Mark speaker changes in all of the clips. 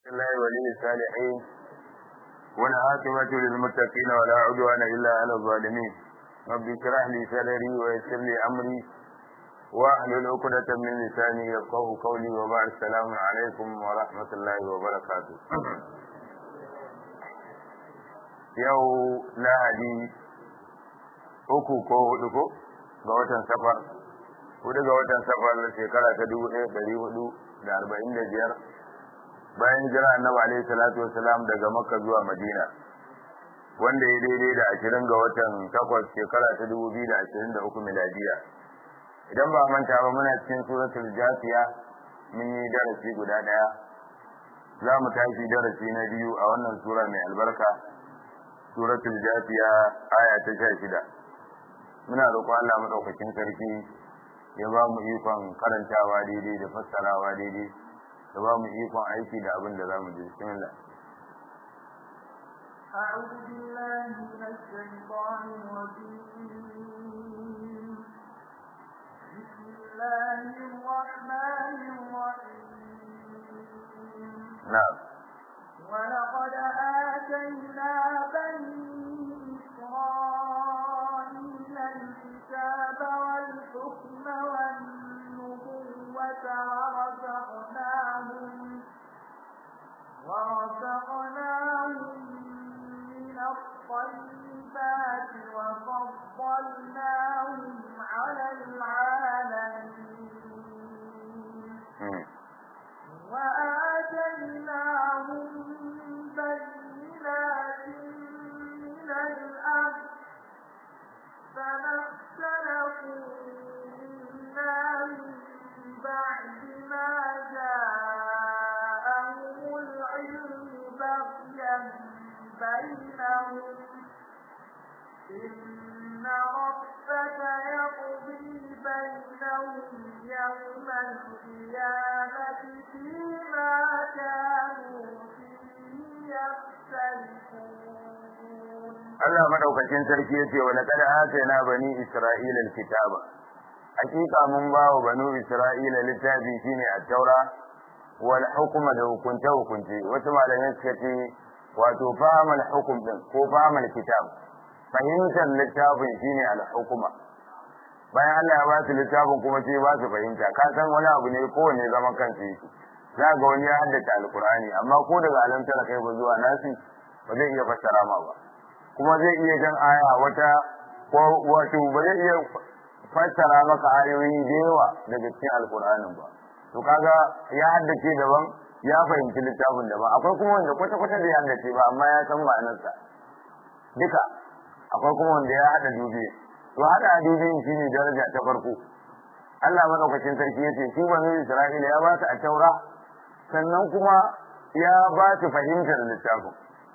Speaker 1: الله ولي الصالحين والعاقبة للمتقين ولا عدوان إلا على الظالمين رب اشرح لي صدري ويسر لي أمري واحلل عقدة من لساني يفقه قولي وبعد السلام عليكم ورحمة الله وبركاته yau lahadi uku ko hudu ko ga watan safar hudu ga watan safar shekara ta dubu ɗaya ɗari hudu da arba'in da biyar bayan jira annabi alaihi salatu wasalam daga makka zuwa madina wanda ya daidai da ashirin ga watan takwas shekara ta dubu biyu da ashirin da uku miladiya idan ba manta ba muna cikin suratul jasiya mun yi darasi guda ɗaya za mu tashi darasi na biyu a wannan sura mai albarka suratul jasiya aya ta sha shida muna roƙon Allah madaukakin sarki ya ba mu ikon karantawa daidai da fassarawa daidai da ba mu ikon aiki da abin da za mu ji bismillah
Speaker 2: أعوذ بالله من الشيطان الرجيم بسم الله الرحمن الرحيم
Speaker 1: نعم
Speaker 2: ولقد آتينا بني إسرائيل الكتاب والحكم والنبوة ورزقناهم ورزقناهم من الطيبات وفضلناهم على العالمين وآتيناهم بينات من الأمر فما اختلفوا إلا من بعد ما جاءهم العلم بغيا بينهم إن ربك يقضي بينهم يوم القيامة فيما كانوا فيه يختلفون
Speaker 1: Allah madaukakin sarki yace wa laqad atayna bani isra'ila alkitaba hakika mun ba wa banu isra'ila littafi shine at-taura wal hukma da hukunce hukunce wasu malamai suka ce wato fahimal hukum din ko fahimal kitab fahimtar littafin shine al-hukuma bayan Allah ya ba su littafin kuma sai ba su fahimta ka san wani abu ne kowane zaman kansa yake za ga wani ya haddace alkur'ani amma ko daga alamtar kai ba zuwa nasi ba zai iya fassara ma ba kuma zai iya jan aya wata ko wato ba zai iya fassara maka ayoyi da yawa daga cikin alkur'anin ba to kaga ya haddace daban ya fahimci littafin daban akwai kuma wanda kwata-kwata da ya haddace ba amma ya san ma'anarsa duka akwai kuma wanda ya hada dubi to hada dubi shine daraja ta farko Allah madaukakin sarki yace shi banu Isra'ila ya ba su a taura sannan kuma ya ba su fahimtar littafin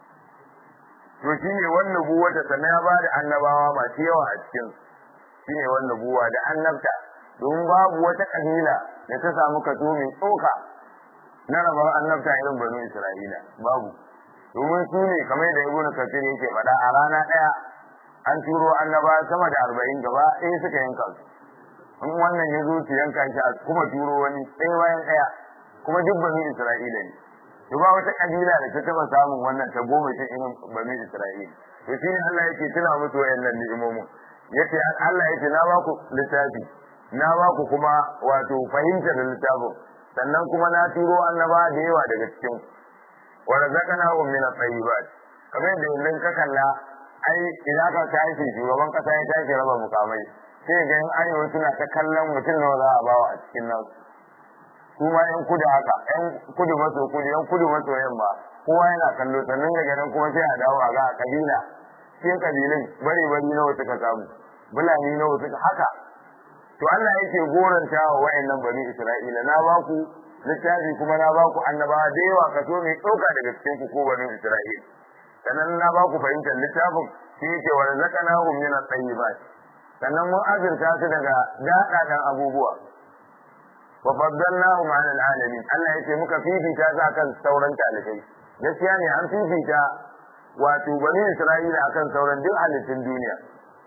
Speaker 1: to shine wannan buwa ta sannan ya ba da annabawa masu yawa a cikin shine wannan buwa da annabta don babu wata kabila da ta samu kaso mai tsoka na rabar annabta irin banu Isra'ila babu domin su ne kamar da ibnu kafir yake faɗa a rana ɗaya an turo annaba sama da arba'in gaba ɗaya suka yanka su in wannan ya zo su yanka shi a kuma turo wani ɗaya bayan ɗaya kuma duk banu isra'ila ne to ba wata kabila da ta taɓa samun wannan ta goma shi irin banu isra'ila to shi ne Allah yake tuna musu wayannan ni'imomin yace Allah yace na ba ku littafi na ba ku kuma wato fahimtar littafin sannan kuma na turo annaba da yawa daga cikin wa razaqnahum min at-tayyibat kamar da yanzu ka kalla ai idan ka tashi shugaban kasa ya tashi raba mukamai sai ga yan arewa suna ta kallon mutum nawa za a bawa a cikin nan su ma yan kudu haka yan kudu maso kudu yan kudu maso yamma kowa yana kallo sannan daga nan kuma sai a dawo a ga a kabila cikin kabilun bare bari nawa suka samu bulani nawa suka haka to Allah yake goranta wa wayannan bani Isra'ila na ba ku littafi kuma na ba ku annabawa da yawa kaso mai ɗauka daga cikin ku ko bani Isra'ila sannan na ba ku fahimtar littafin shi yake wa razaqnahu min at-tayyibat sannan mun azurta su daga daɗaɗan abubuwa wa faddalnahum 'ala al-alamin Allah yake muka fifita su akan sauran talibai gaskiya ne an fifita wato bani Isra'ila akan sauran duk halittun duniya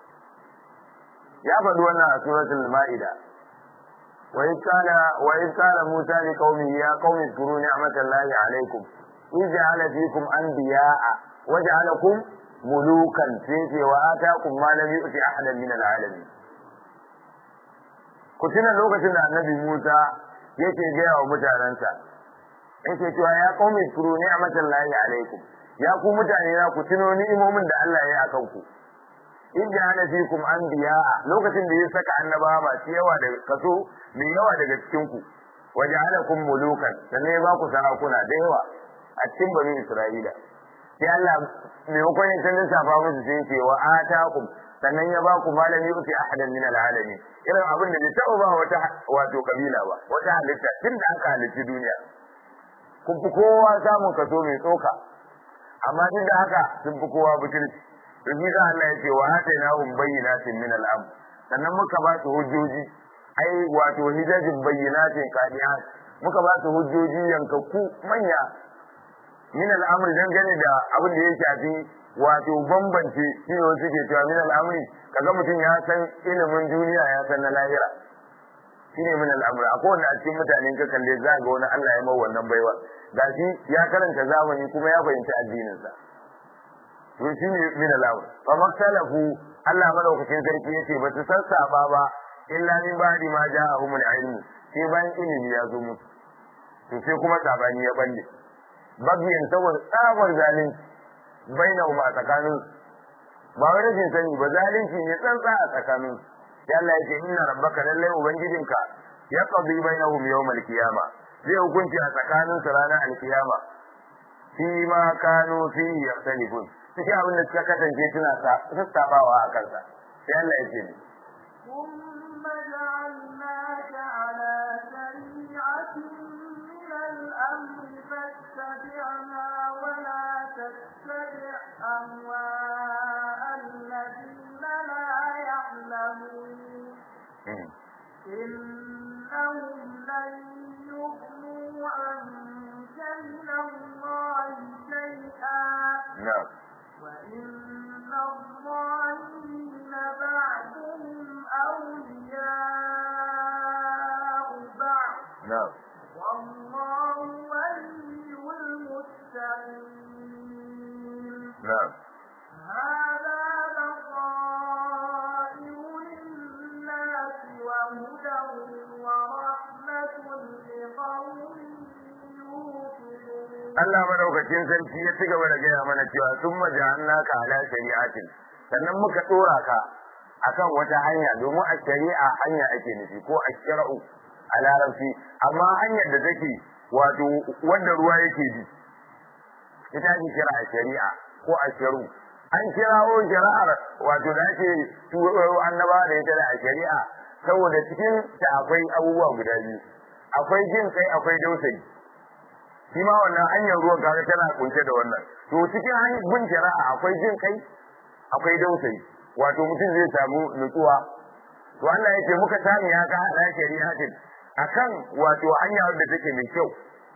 Speaker 1: ya faɗi wannan a suratul ma'ida وإذ قال وإذ قال موسى لقومه يا قوم اذكروا نعمة الله عليكم ij'ala fikum anbiya'a waj'alakum mulukan sai ce wa ataakum ma lam yu'ti ahadan min al'alamin ku tuna lokacin da annabi Musa yake gaya wa mutanensa yake cewa ya qaumi furu ni'matallahi alaikum ya ku mutane na ku tuno ni'imomin da Allah ya yi akan ku in ja'ala fikum anbiya'a lokacin da ya saka annabawa masu yawa da kaso mai yawa daga cikin ku waja'alakum mulukan sannan ya ba ku sarakuna da yawa a cikin bani Isra'ila sai Allah maimakon ya canza safa musu sai ce wa atakum sannan ya ba ku malam yuti ahadan min alalamin irin abin da bai taɓa ba wata wato kabila ba wata halitta tun da aka halitti duniya kun fi kowa samun kaso mai tsoka amma duk da haka sun fi kowa butulci to shi da Allah ya ce wa atainahum bayyinatin min al-am sannan muka ba su hujjoji ai wato hijajin bayyinatin qadihat muka ba su hujjoji yankakku manya min al-amr dangane da abin da ya shafi wato bambance shi ne wasu ke cewa min al-amri kaga mutum ya san ilimin duniya ya san na lahira shine min al-amr akwai wanda a cikin mutanen ka kalle za ga wani Allah ya mawa wannan baiwa gashi ya karanta zamani kuma ya fahimci addinin sa to shine min al-amr fa maktalafu Allah madaukakin sarki yace ba su sassaba ba illa min ba'di ma ja'ahum al-ilm sai bayan ilimi ya zo musu to sai kuma sabani ya balle bagiyan saboda tsabar zalunci bainahum a tsakanin ba wai rashin sani ba zalunci ne tsantsa a tsakanin ya Allah ya ce inna rabbaka lallai ubangijinka ya qadi bainahum yawmal qiyama zai hukunci a tsakanin su ranar alkiyama fi ma kanu fi yaxtalifun cikin abin da suka kasance suna sassabawa a kansa sai Allah ya ce ni
Speaker 2: ثم جعلناك على شريعة من الأمر فاتبعها ولا تتبع أهواء الذين لا يعلمون إنهم لن يغنوا عنك من الله شيئا
Speaker 1: na'am
Speaker 2: وإن الظالمين بعضهم أولياء بعض
Speaker 1: na'am
Speaker 2: والله ولي المتقين
Speaker 1: na'am
Speaker 2: هذا بصائر للناس وهدى ورحمة لقوم يوقنون
Speaker 1: Allah madaukakin sarki ya ci gaba da gaya mana cewa sun maja'annaka ala shari'atin sannan muka dora ka akan wata hanya domin a shari'a hanya ake nufi ko a shar'u a larabci amma hanyar da take wato wanda ruwa yake bi ita ake kira a shari'a ko a sharu an kirawo shari'ar wato da ake turo annaba da ita da a shari'a saboda cikin ta akwai abubuwa guda biyu akwai jin kai akwai dausayi shi ma wannan hanyar ruwan kaga tana kunshe da wannan to cikin hanyar bin shari'a akwai jin kai akwai dausayi wato mutum zai samu nutsuwa to Allah yake muka sani ya ga hada shari'a din akan wato hanya wadda take mai kyau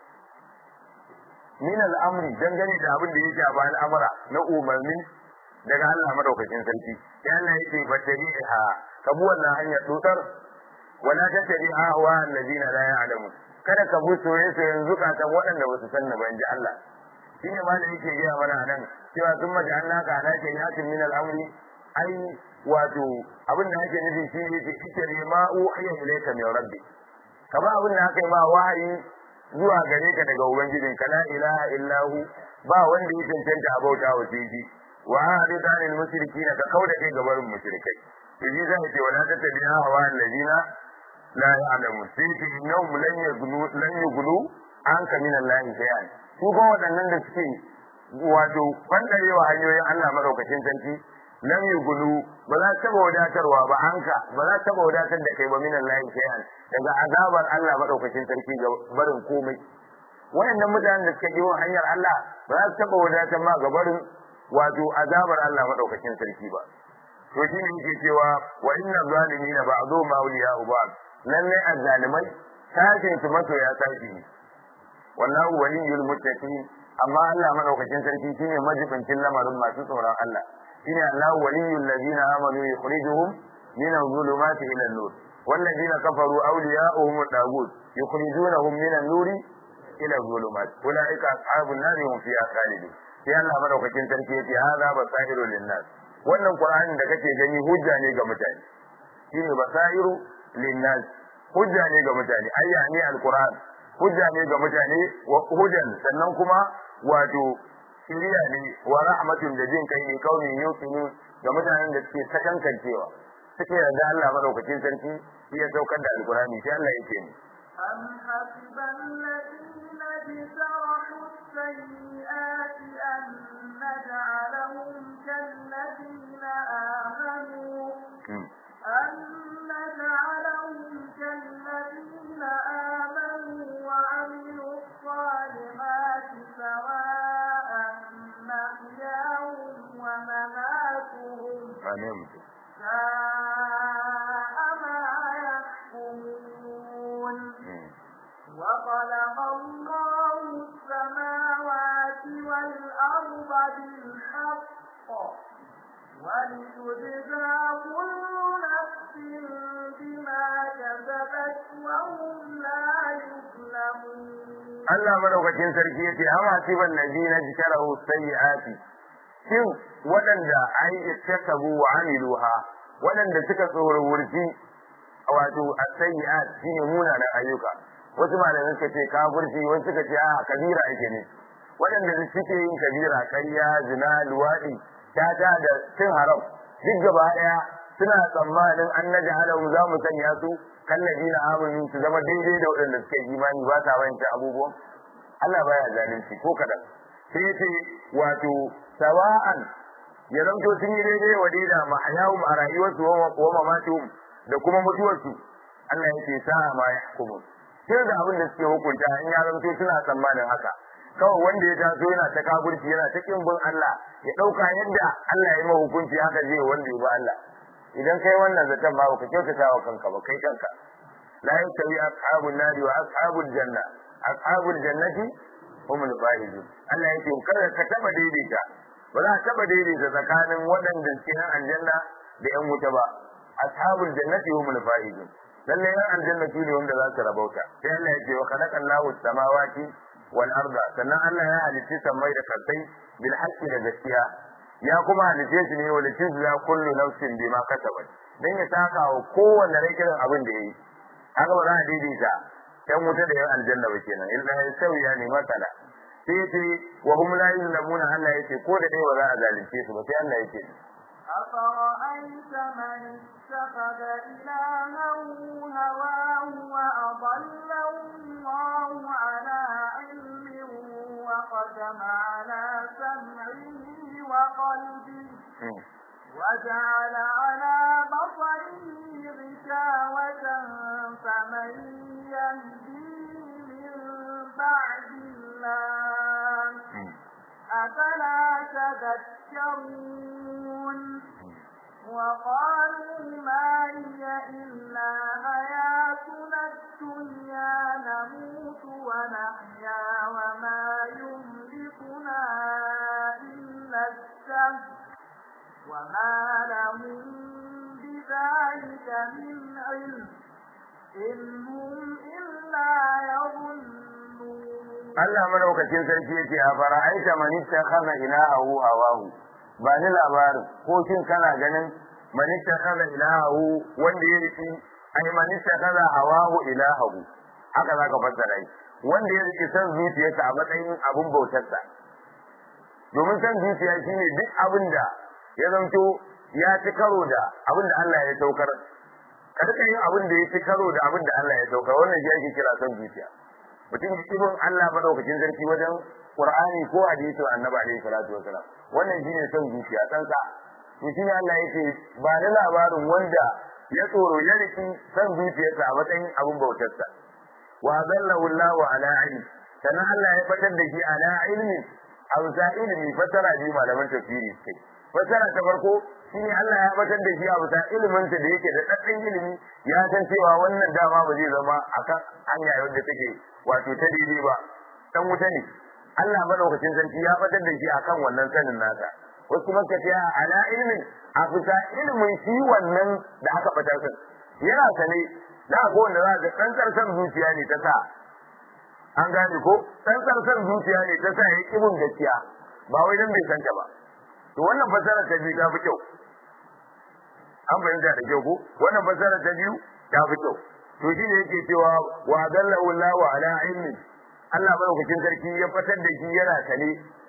Speaker 1: min al'amri dangane da abin da ya shafa al'amura na umarni daga Allah madaukakin sarki ya Allah yake batariha kabu wannan hanyar tutar wala tattabi'a wa allazina la ya'lamun kada ka bi soye-soyen zukatan waɗanda ba su san ba in ji Allah shi ne ma da yake gaya mana nan cewa sun mace an naka ala ke yakin min al'amri ai wato abin da ake nufi shi ne ce ita ne ma uhiya ilayka min rabbi kama abin da aka yi ma wahayi zuwa gare ka daga ubangijin ka la ilaha illahu ba wanda ya cancanta a bauta wa shi wa hadith anil mushrikin ka kauda kai gabarin mushrikai to shi zai ce wala tattabi'a hawa allazina la ya'lamu sai ce innahum lan yughnu lan yughnu anka min Allah shay'an su ko waɗannan da suke wato bandarewa hanyoyin Allah madaukakin sarki lam yughnu ba za ta wadatarwa ba anka ba za ta wadatar da kai ba min Allah shay'an daga azabar Allah madaukakin sarki ga barin komai waɗannan mutanen da suka yi hanyar Allah ba za su taɓa wadatar ma ga barin wato azabar Allah madaukakin sarki ba to shine yake cewa wa inna zalimina ba'dhum awliya'u ba'd lalle azzalimai sashin su masoya sashi ne wallahu waliyul muttaqin amma Allah madaukakin sarki shine majibincin lamarin masu tsoron Allah shine Allahu waliyul ladina amanu yukhrijuhum min adh-dhulumati ila an-nur والذين كفروا أولياؤهم الطاغوت يخرجونهم من النور ila zulumat ulaika ashabun nar hum fiha khalidun sai Allah madaukakin sarki yace hadha basairu linnas wannan qur'anin da kake gani hujja ne ga mutane shine basairu linnas hujja ne ga mutane ayya ne alquran hujja ne ga mutane wa hudan sannan kuma wato shiriya ne wa rahmatun da jin kai ne kaunin yuqinu ga mutanen da suke sakankancewa suke yarda Allah madaukakin sarki shi ya saukar da alqurani sai Allah yake ni
Speaker 2: أم حسب الذين اجترحوا السيئات أن نجعلهم كالذين آمنوا أن نجعلهم كالذين آمنوا وعملوا الصالحات سواء محياهم ومماتهم
Speaker 1: amin
Speaker 2: ساء ما يحكمون وخلق الله السماوات والأرض بالحق ولتجزى كل نفس بما كسبت وهم لا يظلمون
Speaker 1: Allah madaukakin sarki yace amma siban ladina jikarahu sayyiati shin waɗanda ai ittakabu wa amiluha waɗanda suka tsorurci wato as-sayyiat shine munanan ayyuka wasu malamai suka ce kafirci wasu suka ce a kabira ake ne waɗanda suke yin kabira ƙarya zina luwaɗi tata da cin haram duk gaba ɗaya suna tsammanin an naja halahum za mu sanya su kallabi na amini su zama daidai da waɗanda suke imani ba sa wancan abubuwan Allah baya zalunci ko kaɗan sai ce wato sawa'an ya zamto sun yi daidai wa daida mahayahum a rayuwarsu wa mamatuhum da kuma mutuwarsu Allah ya ce sa'a ma ya hukumu sai da abin da suke hukunta in ya zamto suna tsammanin haka kawai wanda ya taso yana ta kafirci yana ta kin bin Allah ya dauka yadda Allah ya yi hukunci haka zai wanda ya bi Allah idan kai wannan zaton ba ka kyautata wa kanka ba kai kanka la yastawi ashabun nari wa ashabul janna ashabul jannati humul faizun Allah yake kada ka taba daidaita ba za ka taba daidaita tsakanin waɗanda suke nan aljanna da yan wuta ba ashabul jannati humul faizun lalle yan aljanna su ne wanda za su rabauta sai Allah yake wa khalaqallahu samawati wal arda sannan Allah ya halitta samai da kasai bil haqqi da gaskiya ya kuma halitta shi ne wala tujza kullu nafsin bima kasabat dan ya saka wa kowanne rai irin abin da yayi haka ba za a daidaita yan wuta da yan aljanna ba kenan illa ya sauya ne masala sai yace wa hum la yuzlamuna Allah yace ko da dai ba za a zalunce su ba sai Allah yake
Speaker 2: أفرأيت من اتخذ إلهه هواه وأضله الله على علم وختم على سمعه وقلبه وجعل على بصره غشاوة فمن يهديه من بعد الله أفلا تذكرون وقالوا ما هي إلا حياتنا الدنيا نموت ونحيا وما يملكنا إلا الدهر وما لهم بذلك من علم إن هم إلا يظنون
Speaker 1: Allah madaukakin sarki yace a fara'aita man ittakhadha ilahahu hawahu ba ni labarin ko shin kana ganin man ittakhadha ilahahu wanda ya riki ai man ittakhadha hawahu ilahahu haka zaka fassara shi wanda ya riki san zuciyarsa a matsayin abun bautarsa domin san zuciya shine duk abin da ya zanto ya ci karo da abin da Allah ya saukar ka rika yin abin da ya ci karo da abin da Allah ya saukar wannan shi ake kira san zuciya mutum ibn Allah madaukakin sarki wajen Qur'ani ko hadisin Annabi alaihi salatu wasalam wannan shine son zuciya kansa to shine Allah yake ba da labarin wanda ya tsoro ya riki san zuciyarsa a matsayin abin bautarsa wa zallahu Allah ala ilmi sannan Allah ya fatar da shi ala ilmi a bisa ilmi fatara bi malaman tafsiri kai fatara ta farko shine Allah ya fatar da shi a bisa ilimin da yake da daddan ilimi ya san cewa wannan dama ba zai zama akan hanya wanda take wato ta daidai ba dan wuta ne Allah madaukakin sarki ya fadar da shi akan wannan sanin nasa wasu kuma ka ce ala ilmin a fita ilimin shi wannan da aka fadar din yana sane da ko wanda za ka tsantsar san zuciya ne ta sa an gane ko dan tsarsan zuciya ne ta sa ya kibin gaskiya ba wai dan bai santa ba to wannan fasara ta biyu ta fi kyau an fahimta da kyau ko wannan fasara ta biyu ta fi kyau to shi ne yake cewa wa dallahu Allahu ala ilmi Allah madaukakin sarki ya fatar da shi yana sane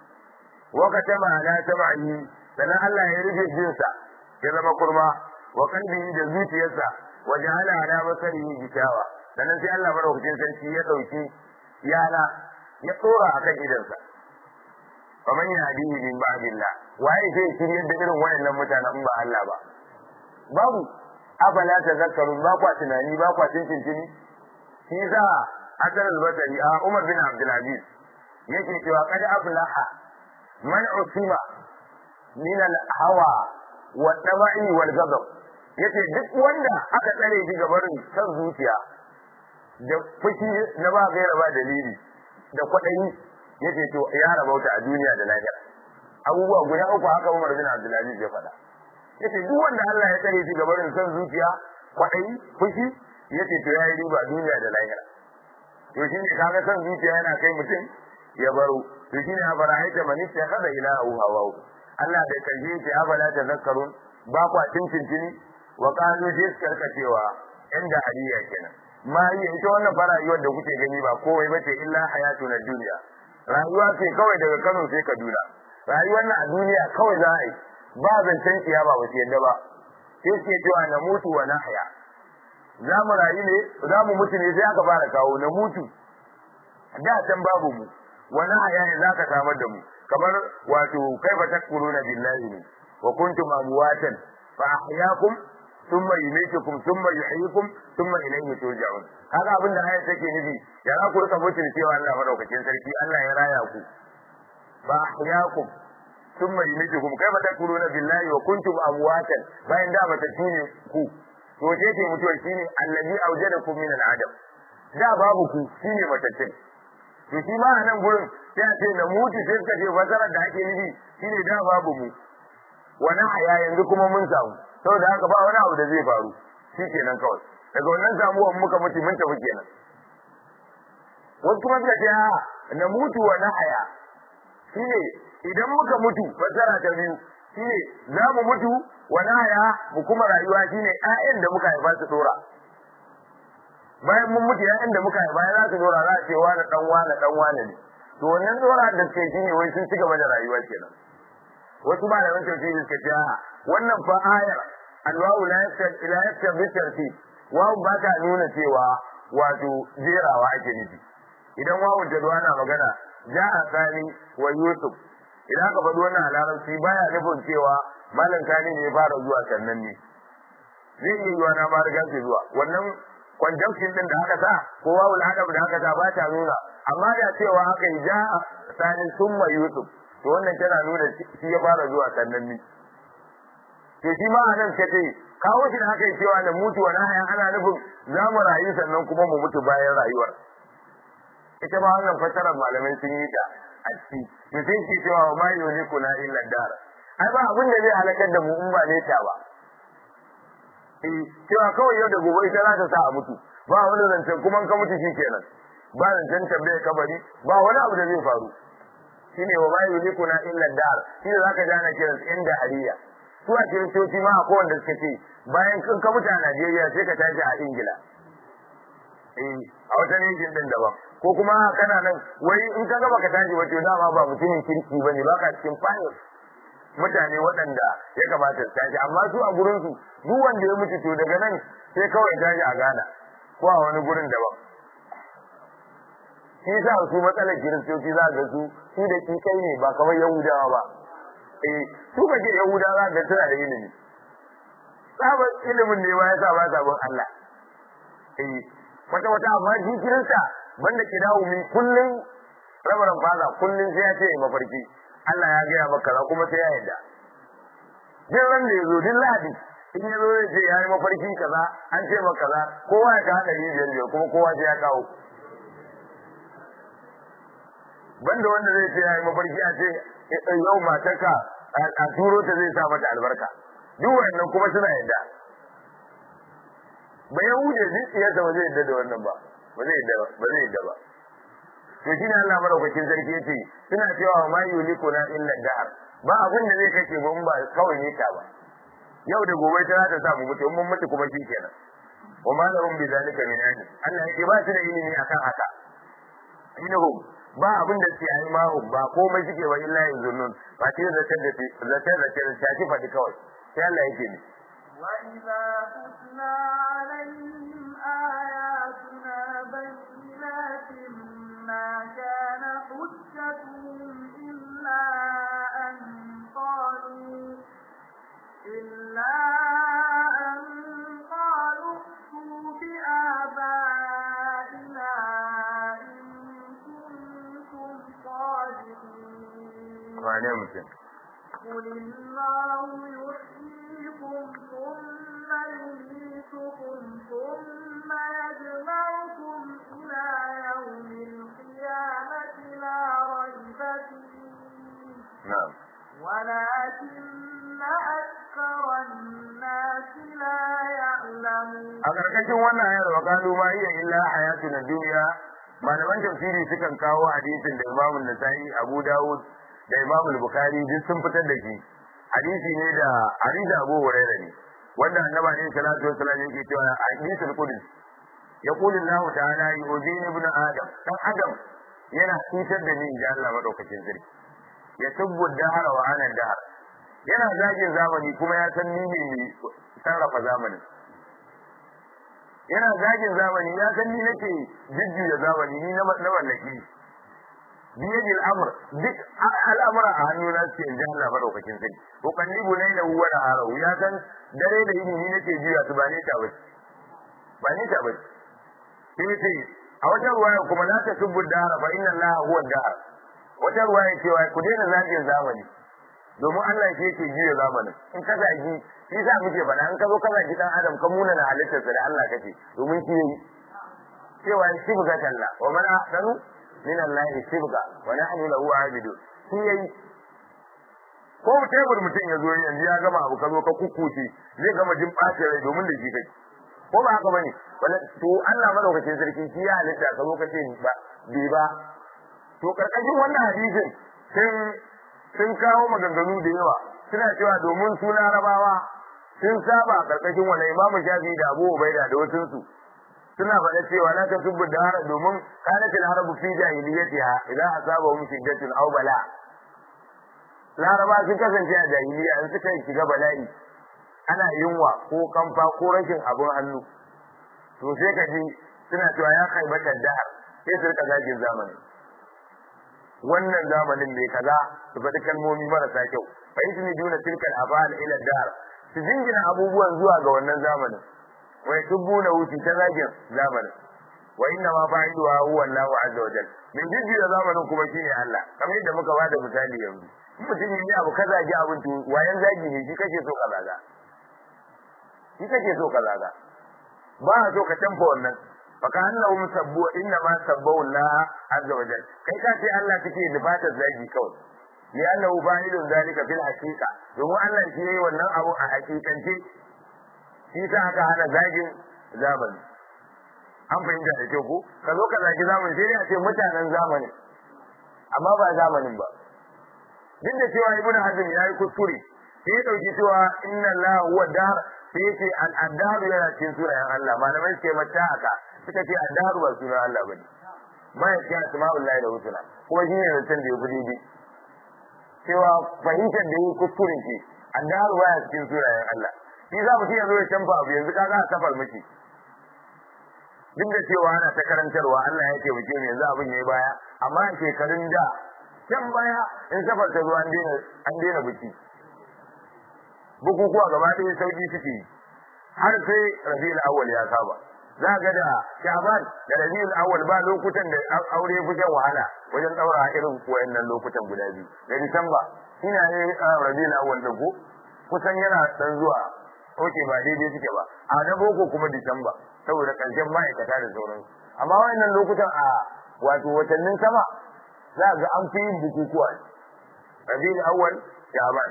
Speaker 1: wa katama ala sam'i sannan Allah ya rufe jinsa ya zama kurma wa qalbihi da zuciyarsa wa ja'ala ala basarihi gishawa sannan sai Allah madaukakin sarki ya dauki yana ya tsora akan idansa faman yahdihi min ba'dillah waye zai shiryar da irin wayannan mutanen ba Allah ba babu afala tazakkarun ba kwa tunani ba kwa tintintini shi za Hassan al-Basri a Umar bin Abdul Aziz yake cewa kad aflaha man usima min al-hawa wa tabai wal ghadab yace duk wanda aka tsare shi gabarin san zuciya da fushi na ba gaira ba dalili da kwaɗayi yace to ya rabauta a duniya da lahira abubuwa guda uku haka Umar bin Abdul Aziz ya faɗa yace duk wanda Allah ya tsare shi gabarin san zuciya kwaɗayi fushi yace to yayi riba duniya da lahira to shine kaga san zuciya yana kai mutum ya baro to shine abara haita man ittakhadha ilahu hawahu Allah bai kaje yace afala tazakkarun ba kwa tintintini wa qalu jiskar cewa inda hadiya kenan ma yi ita wannan fara rayuwar da kuke gani ba komai bace illa hayatu na duniya rayuwa ce kawai daga Kano sai Kaduna rayuwar nan a duniya kawai za a yi ba zancen kiyama ba su yadda ba sai suke cewa na mutu wa na haya za mu rayu ne za mu mutu ne sai aka fara kawo na mutu da can babu mu wa na haya ne za ka samar da mu kamar wato kai ba takfuruna billahi ne wa kuntum amwatan fa ahyaakum thumma yumitukum thumma yuhyikum thumma ilayhi turja'un haka abinda aya take nufi ya za ku rika mutum cewa Allah madaukakin sarki Allah ya raya ku fa ahyaakum thumma yumitukum kaifa takuluna billahi wa kuntum amwatan bayan da mata tune ku to ce ce mutuwa shine allazi awjadakum min al-adam da babu ku shine mataccen to shi ma nan gurin sai a ce na mutu sai suka ce fasarar da ake nufi shine da babu mu wani haya yanzu kuma mun samu saboda haka ba wani abu da zai faru shi kenan kawai daga wannan samuwan muka mutu mun tafi kenan wasu kuma suka ce a na mutu wa na haya shine idan muka mutu fasara ta biyu shine za mu mutu wa na haya mu kuma rayuwa shine ƴaƴan da muka haifa su dora bayan mun mutu ƴaƴan da muka haifa za su dora za a ce wani dan wani dan wani ne to wannan dora da suke shine wai sun ci gaba da rayuwa kenan wasu malaman tafsiri suka ce a wannan fa ayar alwawu la yaktab ila yaktab bi tartib wawu ba ta nuna cewa wato jerawa ake nufi idan wawun ta na magana ja'a sani wa yusuf idan aka faɗi wannan a larabci baya nufin cewa malam sani ne ya fara zuwa sannan ne zai iya yiwa na ma riga ke zuwa wannan conjunction din da aka sa ko wawul adab da aka sa ba ta nuna amma da cewa aka yi ja'a sani summa yusuf to wannan tana nuna shi ya fara zuwa sannan ne to shi ma anan ka ce kawo shi da aka yi cewa da mutuwa na haya ana nufin za mu rayu sannan kuma mu mutu bayan rayuwar ita ma wannan fasarar malamai sun yi ta a ciki to sai ke cewa wa ma yuliku na illa dar ai ba abin da zai halakar da mu in ba ne ta ba eh cewa kawai yau da gobe ita za ta sa a mutu ba wani zancen kuma ka mutu shi kenan ba zancen tambaye kabari ba wani abu da zai faru shine wa ma yuliku na illa dar shi ne zaka jana kiran inda hariya su a kiristoci ma akwai wanda suka ce bayan kan ka mutu a Najeriya sai ka tashi a Ingila eh a wata nation din daban ko kuma kana nan wai in ka gaba ka tashi wato dama ba mutumin kirki bane baka cikin fayil mutane waɗanda ya kamata su tashi amma su a gurin su duk wanda ya mutu to daga nan sai kawai tashi a Ghana ko a wani gurin daban shi sa su matsalar kiristoci za ga su su da kai ne ba kamar yahudawa ba eh su ba ke yahudawa ga suna da ilimi sabon ilimin ne ma yasa ba sabon Allah eh wata wata amma shi kirista banda ki dawo min kullun rabaran faza kullun sai ya ce mafarki Allah ya gaya maka kaza kuma sai ya yarda din ran da yazo din ladi in yazo zai ce yayi mafarki kaza an ce maka kaza kowa ya ka hada biyar biyar kuma kowa sai ya kawo banda wanda zai ce yayi mafarki a ce yau matarka a turo ta zai sa mata albarka duk wannan kuma suna yadda ba ya wuce zuciyarsa ba zai yadda da wannan ba ba zai yadda ba ba zai yadda ba to shine Allah madaukakin sarki yace suna cewa ma yulikuna illa dahr ba abin da zai kace ba ba kawai ne ta ba yau da gobe ta ta samu mutu mun mutu kuma shi kenan wa ma lahum bi zalika min ilm Allah yake ba su da ilimi akan haka inahum ba abin da su yi ma ba komai suke wa illa yuzunnun ba ce zatar da zatar da ta ci fadi kawai sai Allah yake ne
Speaker 2: وإذا تتلى عليهم آياتنا بينات ما كان حجتهم إلا أن قالوا إلا أن قالوا ائتوا بآبائنا إن كنتم صادقين
Speaker 1: wane mutum
Speaker 2: قل الله يحييكم ثم يميتكم ثم يجمعكم إلى يوم القيامة لا ريب فيه
Speaker 1: na'am
Speaker 2: ولكن أكثر الناس لا يعلمون
Speaker 1: a karkashin wannan ayar wa qalu ma hiya illa hayatuna dunya malaman tafsiri sukan kawo hadisin da Imam Nasa'i Abu Dawud da Imam Bukhari duk sun fitar da shi hadisi ne da hadisi Abu Hurairah ne wanda Annabi alaihi salatu wasallam yake cewa a hadisul qudsi yaqulu Allah ta'ala yu'dini ibn adam dan adam yana cutar da ni inda Allah madaukakin sarki ya tubbu dahara wa ana dahar yana zagin zamani kuma ya san ni ne mai sarrafa zamanin yana zagin zamani ya san ni nake jujjuya zamani ni na na mallaki biyadil amr duk al'amura a hannu na suke in ji Allah madaukakin sarki ko kallibu ne da huwa da harau ya san dare da yini ni nake juya su ba ne ta bace ba ne ta bace sai ce a wajen ruwaya kuma la ta subbu dara fa inna Allah huwa dar wata ruwaya cewa ku daina zagin zamani domin Allah shi yake juya zamanin in ka zagi shi sa muke faɗa in ka zo ka zagi dan adam ka muna na halittarsa da Allah kake domin shi yayi cewa shibga talla wa man ahsanu min Allah shibga wa nahnu lahu abidun shi yayi ko tebur mutum ya zo yanzu ya gama abu ka zo ka kukkuce zai gama jin ɓacin rai domin da shi kai ko ba haka bane wala to Allah madaukakin sarki shi ya halitta ka zo ka ce ba bi ba to karkashin wannan hadisin sun sun kawo maganganu da yawa suna cewa domin su larabawa sun saba karkashin wannan imamu shafi da abu ubaida da wasu su suna faɗa cewa la tasubbu dahara domin kanat al-harabu fi jahiliyyatiha idan asabahum shiddatun aw bala laraba sun kasance a jahiliya in suka shiga bala'i ana yunwa ko kamfa ko rashin abin hannu to sai ka ji suna cewa ya khaibata dahar sai su rika zagin zamani wannan zamanin mai kaza su faɗi kalmomi marasa kyau fa yusniduna tilka al-afal ila dar su jingina abubuwan zuwa ga wannan zamanin wa yasubbuna wuti ta zagin zamanin wa inna ma fa'iluha huwa Allah azza wa jalla min jijjira zamanin kuma shine Allah kamar yadda muka bada misali yanzu in mutum ne abu ka zagi abin to wayan zagi ne shi kake so ka zaga shi kake so ka zaga ba a so ka tamfa wannan faka annahum sabbu inna ma sabbu Allah azza wa jalla kai ka ce Allah take nufatar zagi kawai li annahu fa'ilun zalika fil haqiqa domin Allah shi yayi wannan abu a hakikance shi sa aka hana zagin zamani an fahimta da kyau ko ka zo ka zagi zamani sai dai a ce mutanen zamani amma ba zamanin ba duk da cewa ibnu hazm ya yi kuskure sai ya dauki cewa inna Allah huwa dar sai yace al-addar yana cikin sunayen Allah malamai suke mata haka suka ce addar ba sunan Allah bane ba ya ce asma'ullahi da husna kuma shi ne zancen da ya fi daidai cewa fahimtar da yi kuskure ce addar ba ya cikin sunayen Allah shi za mu ya zo ya canfa abu yanzu kaga a kafar miki duk da cewa ana ta karantarwa Allah ya taimake mu yanzu abin yayi baya amma a shekarun da can baya in safar ta zo an daina an daina biki bukukuwa gaba ɗaya sauki suke yi har sai rabiul awwal ya saba za ga da shaban da rabiul awwal ba lokutan da aure fi shan wahala wajen daura irin wayannan lokutan guda biyu da disamba ina ne rabiul awwal da ko kusan yana dan zuwa oke ba daidai suke ba a na boko kuma disamba saboda karshen ma'aikata da sauransu amma wayannan lokutan a wato watannin sama za ga an fi yin bukukuwa rabiul awwal shaban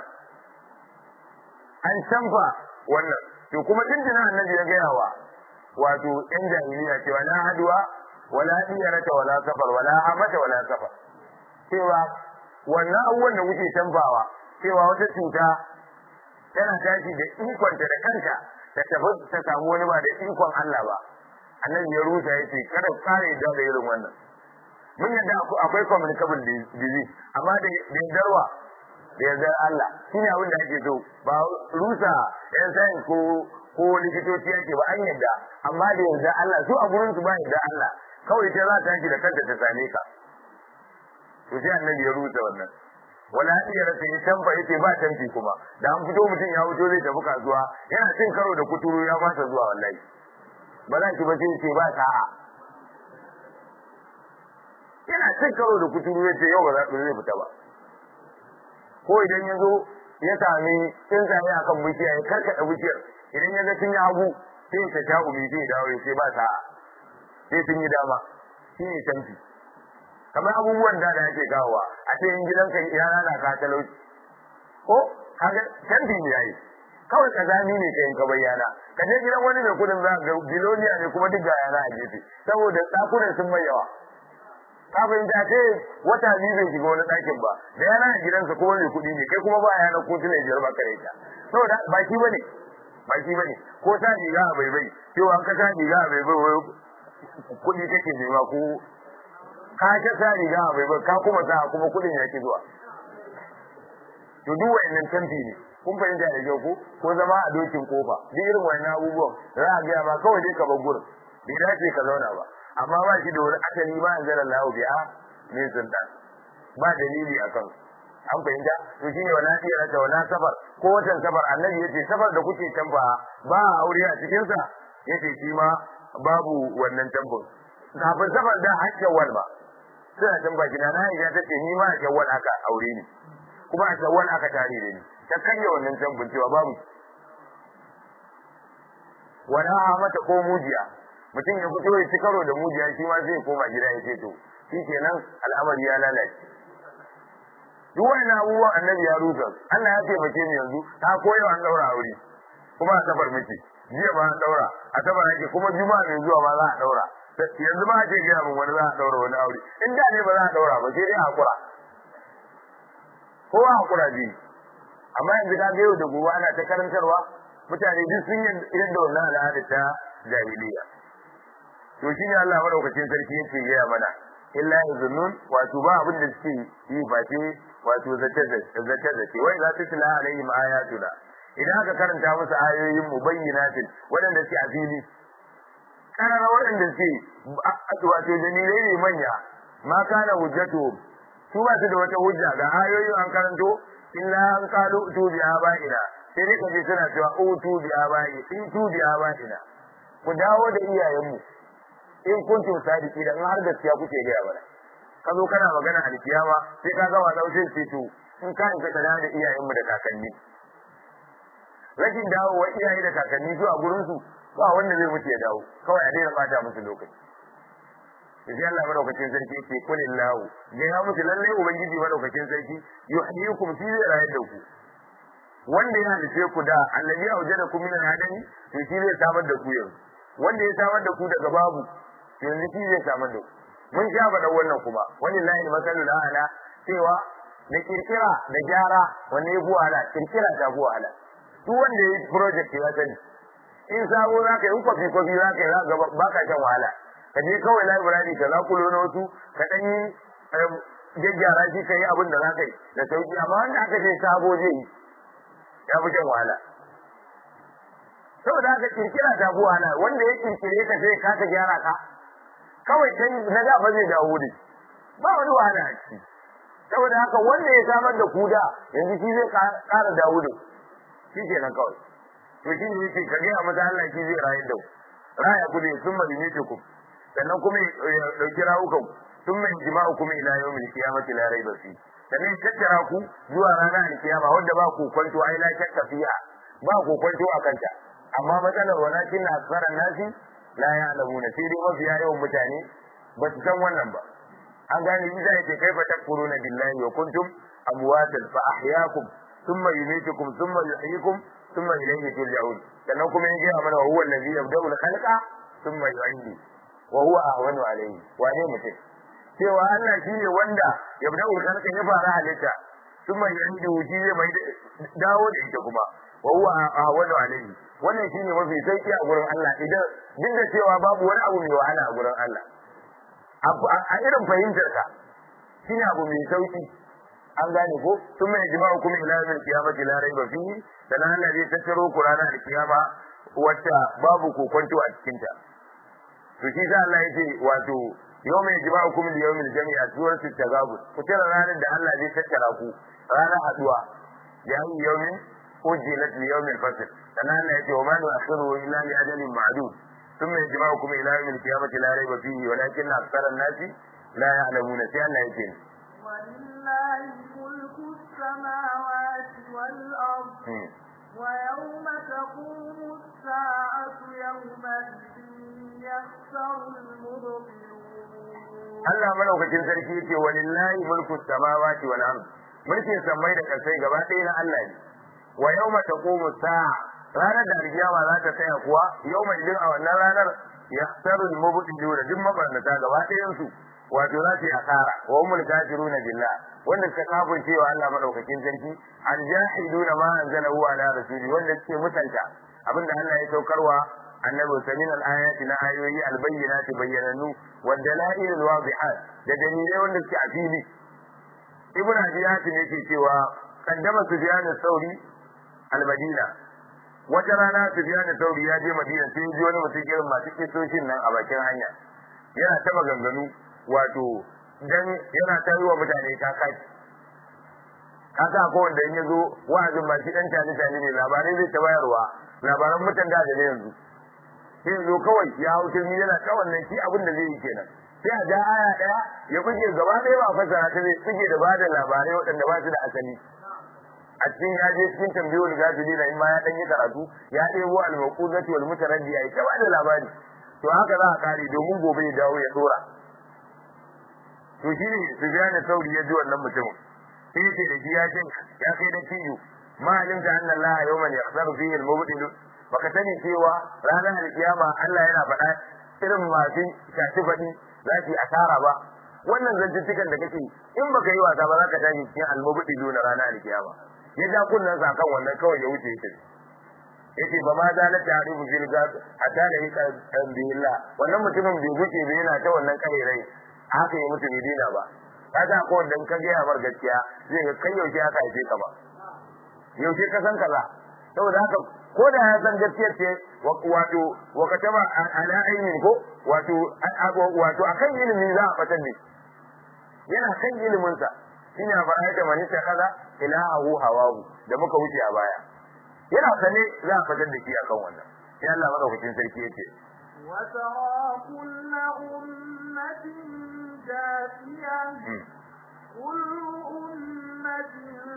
Speaker 1: an canfa wannan to kuma tuntuna annabi ya gaya wa wato yan jahiliya cewa na haduwa wala diyarata wala safar wala hamata wala safar cewa wannan abubuwan da kuke tambawa cewa wata cuta tana tashi da ikonta da kanta ta tafi ta samu wani ba da ikon Allah ba annabi ya rusa yace kada kare da da irin wannan mun yadda akwai communicable disease amma da darwa da yardar Allah shine abin da ake so ba rusa yan sayin ko ko likitoci yake ba an yadda amma da yardar Allah su a gurin su ba yardar Allah kawai ta za ta tashi da kanta ta same ka to sai annabi ya rusa wannan wala iya rasa ya tamfa yace ba tanti kuma da an fito mutum ya fito zai tafi kasuwa yana cin karo da kuturu ya fasa zuwa wallahi ba za ki ba sai ce ba sa'a yana cin karo da kuturu yace yau ba za ku zai fita ba ko idan ya zo ya sami tsuntsaye akan bishiya ya karkada bishiyar idan ya ga sun yi hagu sai ta sha umi sai dawo ya ce ba sa'a sai sun yi dama shi ne tanti kamar abubuwan da da ake kawowa a ce in gidanka yana na ka talauci ko kaga canji ne yayi kawai kazami ne kai ka bayyana ka je gidan wani mai kudin za ga biloniya ne kuma duk ga yana a gefe saboda dakunan sun mai yawa ka fahimta ce wata biyu bai shiga wani ɗakin ba da yana a gidansa kuma mai kuɗi ne kai kuma ba yana ko tuna biyar ba kare ta saboda ba shi bane ba shi bane ko ta riga a baibai cewa an ka ta riga a baibai kuɗi kake nema ko ka ta sa riga a bai ka kuma sa kuma kudin yake zuwa to duk wayannan tanti ne kun fahimta da kyau ko ko zama a dokin kofa duk irin wayannan abubuwan za a ga ba kawai dai ka bar gurin bai dace ka zauna ba amma ba shi da wani asali ba an zara lahu bi'a min sultan ba dalili akan an fahimta to shine wala tiyara ta wala safar ko watan safar annabi yace safar da kuke tamba ba aure a cikin sa yace shi ma babu wannan tambun kafin safar da hakkin wal ba suna can baki na na ya tace ni ma a shawwal aka aure ni kuma a shawwal aka tare da ni ta kanya wannan tambun cewa babu wala mata ko mujiya mutum ya fito ya ci karo da mujiya shi ma zai koma gida ya ce to shi kenan al'amari ya lalace duk wannan abubuwan annabi ya rusa Allah ya taimake ni yanzu ta koyo an daura aure kuma a safar miki jiya ba an daura a safar ake kuma juma'a mai zuwa ma za a daura yanzu ma ake gaya min wani za a daura wani aure in da ne ba za a daura ba sai dai hakura kowa hakura ji amma yanzu ka ga yau da gobe ana ta karantarwa mutane duk sun yadda wannan al'ada ta jahiliya to shi ne Allah madaukakin sarki yake gaya mana illa yazunnun wato ba abin da suke yi face wato zace zace zace wai za ta tila alaihim ayatuna idan aka karanta musu ayoyin mubayyinatin wadanda suke a fili karara waɗanda ce wato dalilai ne manya ma kana hujjatu su ba su da wata hujja ga ayoyin an karanto illa an qalu tu bi abaina sai dai kaje suna cewa utu bi abai in tu bi abaina ku dawo da iyayenmu in kuntum sadiki da in har gaskiya kuke ga yawa ka zo kana magana alkiyama sai ka ga wa daushin ce to in ka in ka da iyayenmu da kakanni rashin dawo wa iyaye da kakanni zuwa gurin su ba wanda zai mutu ya dawo kawai a daina bata musu lokaci sai Allah madaukakin sarki yake kulin lahu ga ya musu lalle ubangiji madaukakin sarki yuhyikum fi rayar da ku wanda ya halice ku da allazi aujadakum min al-adami to shi zai samar da ku yanzu wanda ya samar da ku daga babu yanzu shi zai samar da ku mun sha faɗa wannan kuma wallahi masalul ala cewa da kirkira da gyara wanne ya fi wahala kirkira ta fi wahala duk wanda ya yi project ya sani in sabo za ka yi in kwafi kwafi za ka yi za ba ka shan wahala ka je kawai library ka zakulo na wasu ka ɗan yi gyaggyara shi ka yi abin da za ka yi da sauki amma wanda aka ce sabo zai yi ya fi shan wahala saboda haka kirkira ta fi wahala wanda ya kirkire ka sai ka ka gyara ka kawai kai na da ba zai dawo da ba wani wahala a ciki saboda haka wanda ya samar da kuda yanzu shi zai ƙara dawo da shi kenan kawai to shi ne yake ka gaya masa Allah shi zai rayar da ku raya ku zai sun mali ne ku sannan kuma ya dauki rawukan sun mai jima'u kuma ila yau mai kiyamati la raiba fi sannan ya tattara ku zuwa ranar alkiyama wanda ba ku kwanto ai la shakka fiha ba ku kwanto a kanta amma matsalar walakin asfaran nasi la ya'lamuna sai dai mafiya yawan mutane ba su san wannan ba an gane bisa yake kaifa takfuruna billahi wa kuntum amwatan fa ahyaakum thumma yumitukum thumma yuhyikum thumma ilayhi turja'un sannan kuma ya gaya mana huwa allazi yabda'u al-khalqa thumma yu'idu wa huwa ahwanu alayhi wane mutum cewa Allah shine wanda ya bada ulkalka ya fara halitta kuma ya yi wuji zai mai dawo da ita kuma wa huwa ahwanu alayhi wannan shine mafi sauki a gurin Allah idan duk da cewa babu wani abu mai wahala a gurin Allah a irin fahimtar ka shine abu mai sauki an gane ko sun mai jima'u kuma ila yawmin qiyamati la raiba fihi dan Allah zai tattaro ku ranar alkiyama wacce babu kokonto a cikin ta to shi sa Allah yace wato yawmin jima'u kuma li yawmil jami'a suratul tagabun ku tara ranar da Allah zai tattara ku ranar haduwa ya yi yawmin ujilat li yawmil fasl dan Allah yace wa ma nu'akhiru illa li ajalin ma'dud ثم يجمعكم إلى يوم القيامة لا ريب فيه ولكن أكثر الناس لا يعلمون سيئا لا يجين
Speaker 2: ولله ملك السماوات والأرض ويوم تقوم الساعة يومئذ يخسر المبطلون
Speaker 1: Allah madaukakin sarki yace walillahi mulku samawati wal ard mulkin samai da kasai gaba ɗaya na Allah ne wa yawma taqumu sa'a ranar da alkiyama za ta tsaya kuwa yawma idin a wannan ranar yahtaru al-mubtilun duk mabarnata gaba ɗayan su wato za su yi asara wa humul kafiruna billah wanda suka kafin cewa Allah madaukakin sarki aljahiduna ma anzalahu ala rasuli wanda suke mutanta abinda Allah ya saukarwa annabi samin al-ayati na ayoyi al-bayyinati bayyananu wa dalail al-wadihat da dalilai wanda suke a fili ibn abiyat ne yake cewa kaddama sufyan al-thawri al-madina wata rana sufyan al-thawri ya je madina sai ji wani mutum irin masu kisoshin nan a bakin hanya yana ta maganganu wato dan yana ta yi wa mutane ta kai kasa ko wanda in yazo wa'azin ba shi dan tani tani ne labarai zai ta bayarwa labaran mutan da da yanzu sai zo kawai ya hau turmi yana ta wannan shi abin da zai yi kenan sai a ja aya daya ya buge gaba ɗaya ba fasara ta zai buge da bada labarai waɗanda ba su da asali a cikin ya je cikin tambayoyi da gafili na in ma ya dan yi karatu ya ɗebo al-maqudati wal mutaraddi ya ta bada labari to haka za a kare domin gobe ya dawo ya dora to shi ne Sufyan Sauri ya ji wannan mutumin sai ce da shi ya ce ya kai da tiyo ma alimta anna Allah yawman yakhsaru fihi al-mubtil baka sani cewa ranar alkiyama Allah yana faɗa irin masu shafi faɗi za su yi asara ba wannan zantuttukan da kake in baka yi wasa ba za ka tashi cikin al-mubtil na ranar alkiyama ya ja kunnan sa kan wannan kawai ya wuce yake yace ba ma da la ta'rifu fil gas hatta da yaka billah wannan mutumin bai guce ba yana ta wannan kairai haka ya mutu bai dina ba kaga ko dan ka ga mar gaskiya zai ga kai yaushe aka haife ka ba yaushe ka san kaza saboda haka ko da ya san gaskiyar ce wato wa kataba ala ilmin ko wato wato akan ilimi za a fatan ne yana kan ilimin sa shine a fara da manita kaza ilahu hawahu da muka wuce a baya yana sane za a fitar da shi akan wannan sai Allah madaukakin sarki yake
Speaker 2: وترى كل أمة جاثية كل أمة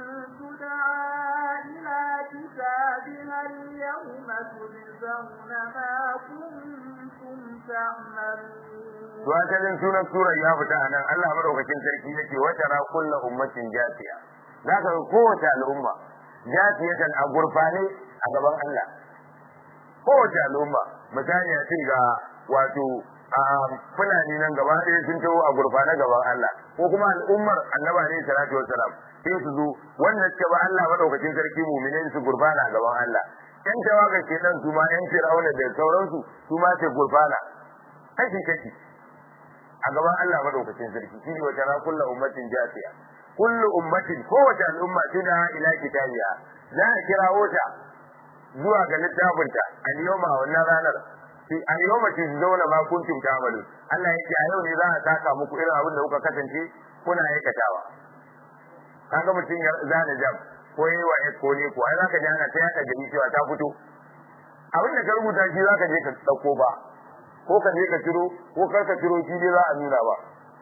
Speaker 2: تدعى إلى كتابها اليوم تجزون ما كنتم تعملون
Speaker 1: to asalin sunan surar ya fita a nan Allah madaukakin sarki yake wa tara kullu ummatin jasiya zaka ga kowace al'umma jasiyatan a gurfane a gaban Allah kowace al'umma misali a ce ga wato a fulani nan gaba ɗaya sun taho a gurfane gaban Allah ko kuma al'ummar annaba ne salatu wassalam sai su zo wannan suka ba Allah madaukakin sarki mu'minai su gurfana a gaban Allah yan tawaga ke nan su ma yan fir'auna da sauransu su ma sai gurfana kashi kashi a gaban Allah madaukakin sarki shi ne wata na kullu ummatin jasiya kullu ummatin kowace al'umma tuna ila kitabiya za a kirawo ta zuwa ga littafinta al-yawma wannan ranar fi al-yawma tujzauna ma kuntum ta'malun Allah yake a yau ne za a saka muku irin abin da kuka kasance kuna aikatawa kaga mutum ya zana jam ko yi wa ko ne ko ai zaka ji ana ta yaka gari cewa ta fito abin da ka rubuta shi zaka je ka dauko ba ko ka je ka ciro ko kar ka ciro shi dai za a nuna ba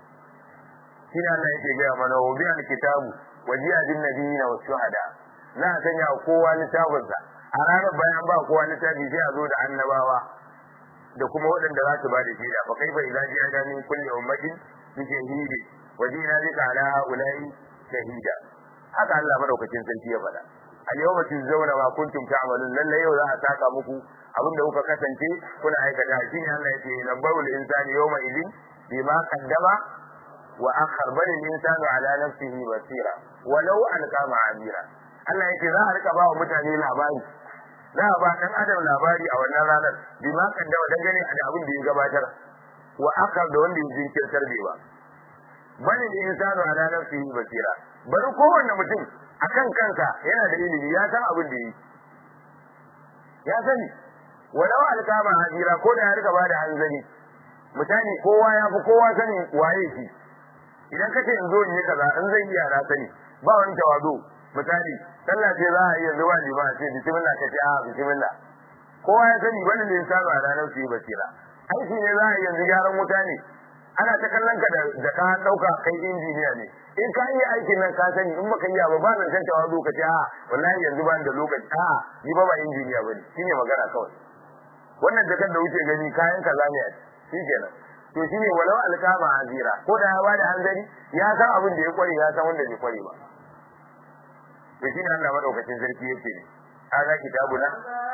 Speaker 1: shi ne Allah yake gaya mana wa bi al-kitabu wa ji'a bin nabiyina wa shuhada za a sanya kowa littafinsa a ranar bayan ba kowa littafi sai a zo da annabawa da kuma waɗanda za su ba da shaida fa kaifa idza ji'a min kulli ummatin bi shahidi wa ji'na bika ala ulai shahida haka Allah madaukakin sarki ya faɗa al yawma tuzawna ma kuntum ta'malun lalle yau za a saka muku abin da kuka kasance kuna aikata shine Allah yake nabawul insani yawma idin bima qaddama wa akhar bal insanu ala nafsihi basira walau alqa ma'amira Allah yake za a rika ba wa mutane labari za a ba dan adam labari a wannan ranar bima qaddama dangane da abin da ya gabatar wa akhar da wanda ya jinkirtar bai ba bal insanu ala nafsihi basira bari kowanne mutum akan kansa yana da ilimi ya san abin da yi ya sani walau alkama hajira ko da ya rika bada hanzari misali kowa ya fi kowa sani waye shi idan ka ce in zo in yi kaza in zai iya na sani ba wani tawazu misali sallah ce za a iya zuwa lima ce bismillah ka ce a bismillah kowa ya sani wannan ne insanu a ranar su yi basira aiki ne za a iya yanzu gyaran wuta ne ana ta kallon ka da ka dauka kai injiniya ne in ka yi aikin nan ka sani in baka yi ba ba nan san tawazu ka ce a wallahi yanzu ba da lokaci a ni ba ba injiniya bane shine magana kawai wannan jakar da wuce gani kayan kaza ne shi kenan to shine walau alkama azira ko da ya bada hanzari ya san abin da ya kware ya san wanda bai kware ba to shine Allah madaukakin sarki yake ne hada kitabuna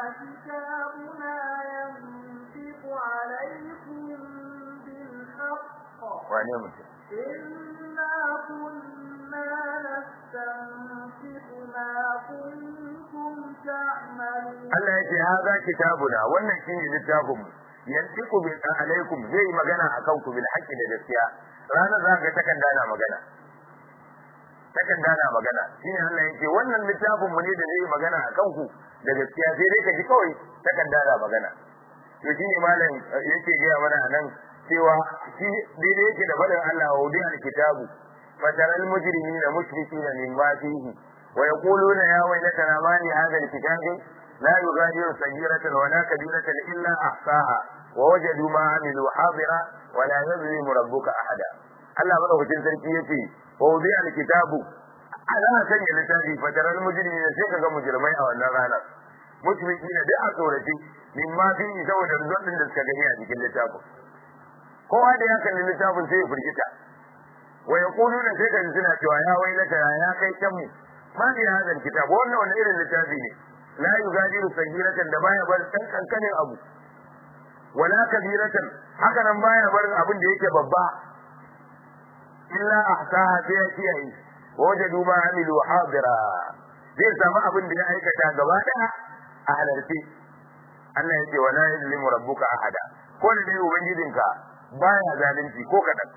Speaker 1: wane mutum
Speaker 2: إنا كنا نستنفق ما كنتم تعملون
Speaker 1: Allah ya ce haza kitabuna wannan shine littafin yantiku bi alaikum zai yi magana akan ku bil haqqi da gaskiya ranar za ga takarda na magana takarda na magana shine Allah yake wannan littafin mu ne da zai yi magana akan ku da gaskiya sai dai ka ji kawai takarda na magana to shine malam yake gaya mana anan cewa shi daidai yake da faɗin Allah wa wudi alkitabu fataral mujrimina mushrikina mimma fihi wa yaquluna ya waylatana ma li hadha alkitabi la yughadiru saghiratan wa la kabiratan illa ahsaha wa wajadu ma amilu hadira wa la yuzlimu rabbuka ahada Allah madaukakin sarki yace wa wudi alkitabu ala sanya littafi fataral mujrimina sai kaga mujrimai a wannan ranar mushrikina duk a tsorace mimma fihi saboda rizqin da suka gani a cikin littafin kowa da ya kalli littafin sai ya firgita wa yaquluna sai kan suna cewa ya wailata ya kai kan mu ma ne hadal kitab wannan wani irin littafi ne la yugadiru sagiratan da baya bar dan kankanin abu wala kabiratan haka nan baya bar abin da yake babba illa ahsaha sai ya kiyaye wajadu ma amilu hadira zai samu abin da ya aikata gaba daya a halarci Allah ya ce wala yuzlimu rabbuka ahada ko da dai ubangijinka baya zalunci ko kadan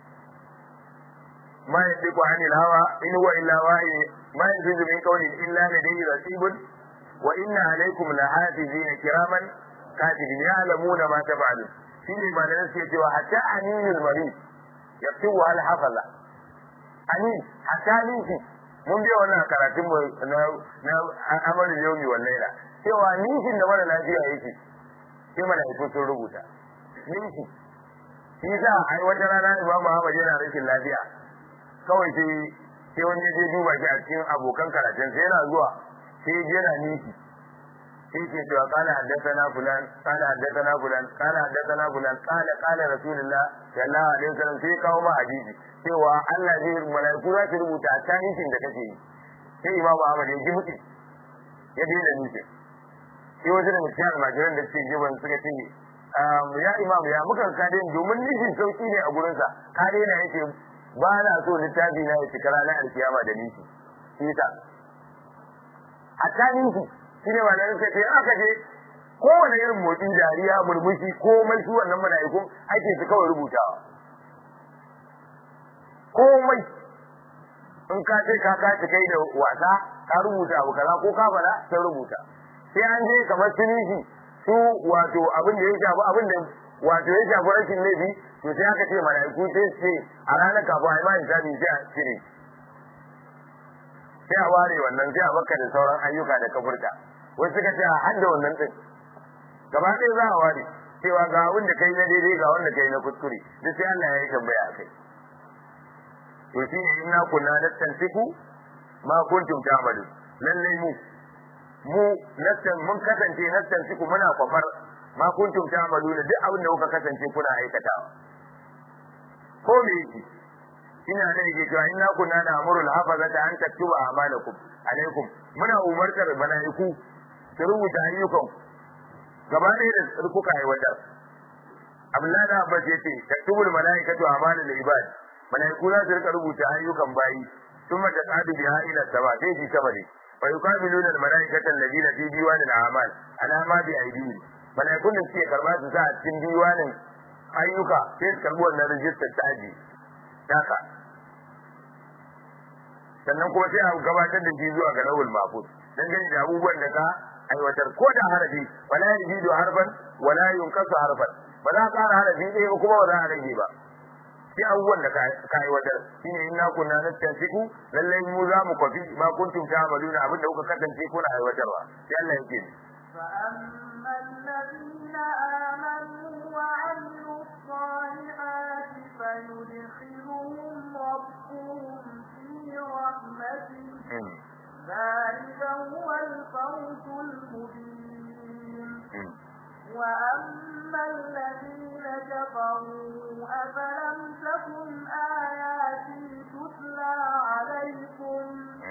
Speaker 1: ma yadiku anil hawa in huwa illa wahi ma yafizu min qawlin illa ladayhi rasibun wa inna alaykum lahafizina kiraman katibin ya'lamuna ma taf'alun shine ba nan sai cewa hatta aninul marid yaktubu al hafaza ani hatta ninki mun biya wannan karatun mu na na amal yawmi wal laila cewa ninkin da mara lafiya yake sai malaiku sun rubuta ninki shi sa ai wata rana Imam Muhammad yana rashin lafiya kawai sai sai wani ya je duba shi a cikin abokan karatun sai yana zuwa sai ya yana ninki sai ke cewa kana haddathana fulan kana haddathana fulan kana haddathana fulan kana kana rasulullah sallallahu alaihi wasallam sai kawo ma hadisi cewa Allah zai malaiku za su rubuta ta ninkin da kake yi sai Imam Ahmad ya ji mutu ya daina ninkin sai wasu da mutum almajiran da suke jiban suka ce ya imam ya muka kade domin nishin sauki ne a gurinsa kade na yake ba na so littafi na ya cika ranar alkiyama da nishi shi ta hatta nishi shi ne malamin sai ce aka je kowane irin motsi dariya murmushi komai su wannan mala'ikun ake su kawai rubutawa komai in ka ce ka kaci kai da wasa ka rubuta abu kaza ko ka fada sai rubuta sai an je kamar tunishi su wato abin da ya shafi abin da wato ya shafi rashin laifi to sai aka ce mala'iku sai su ce a ranar kafin a yi ma hisabi sai a cire sai a ware wannan sai a baka da sauran ayyuka da ka furta wasu suka ce a hadda wannan din gaba ɗaya za a ware cewa ga abin da kai na daidai ga wanda kai na kuskure duk sai Allah ya yi tambaya a kai to shi ne inna kunna nastansiku ma kuntum ta'malu lallai mu mu nastan mun kasance nastan siku muna kwafar ma kuntum ta'maluna duk abin da kuka kasance kuna aikatawa ko me yake ina da yake cewa inna kunna na'murul hafazata an taktuba a'malakum alaikum muna umartar malaiku su rubuta ayyukan gaba ɗaya da kuka aiwatar Abdullahi da Abbas yace taktubul malaikatu amalul ibad malaiku za su rika rubuta ayyukan bayi ثم تصعد بها الى السماء sai ji sama ne fa yuqabiluna al-malaikata alladhina fi diwan al-a'mal ala ma bi aydihim malaikun da suke karba su sa a cikin diwanin ayyuka sai su karbi wannan rijistar ta aji haka sannan kuma sai a gabatar da shi zuwa ga lawul mahfuz dan gani da abubuwan da ka aiwatar ko da harafi wala yajidu harfan wala yunqasu harfan ba za ka ƙara harafi ɗaya kuma ba za a rage ba sai abubuwan da ka aiwatar shine inna kunna nastansiku lallai mu za mu kwafi ma kuntum ta'maluna abinda kuka kasance kuna aiwatarwa sai Allah yake ni
Speaker 2: فأما الذين آمنوا وعملوا الصالحات فيدخلهم ربهم في رحمته ذلك هو الفوز المبين وأما الذين كفروا أفلم تكن آياتي تتلى عليكم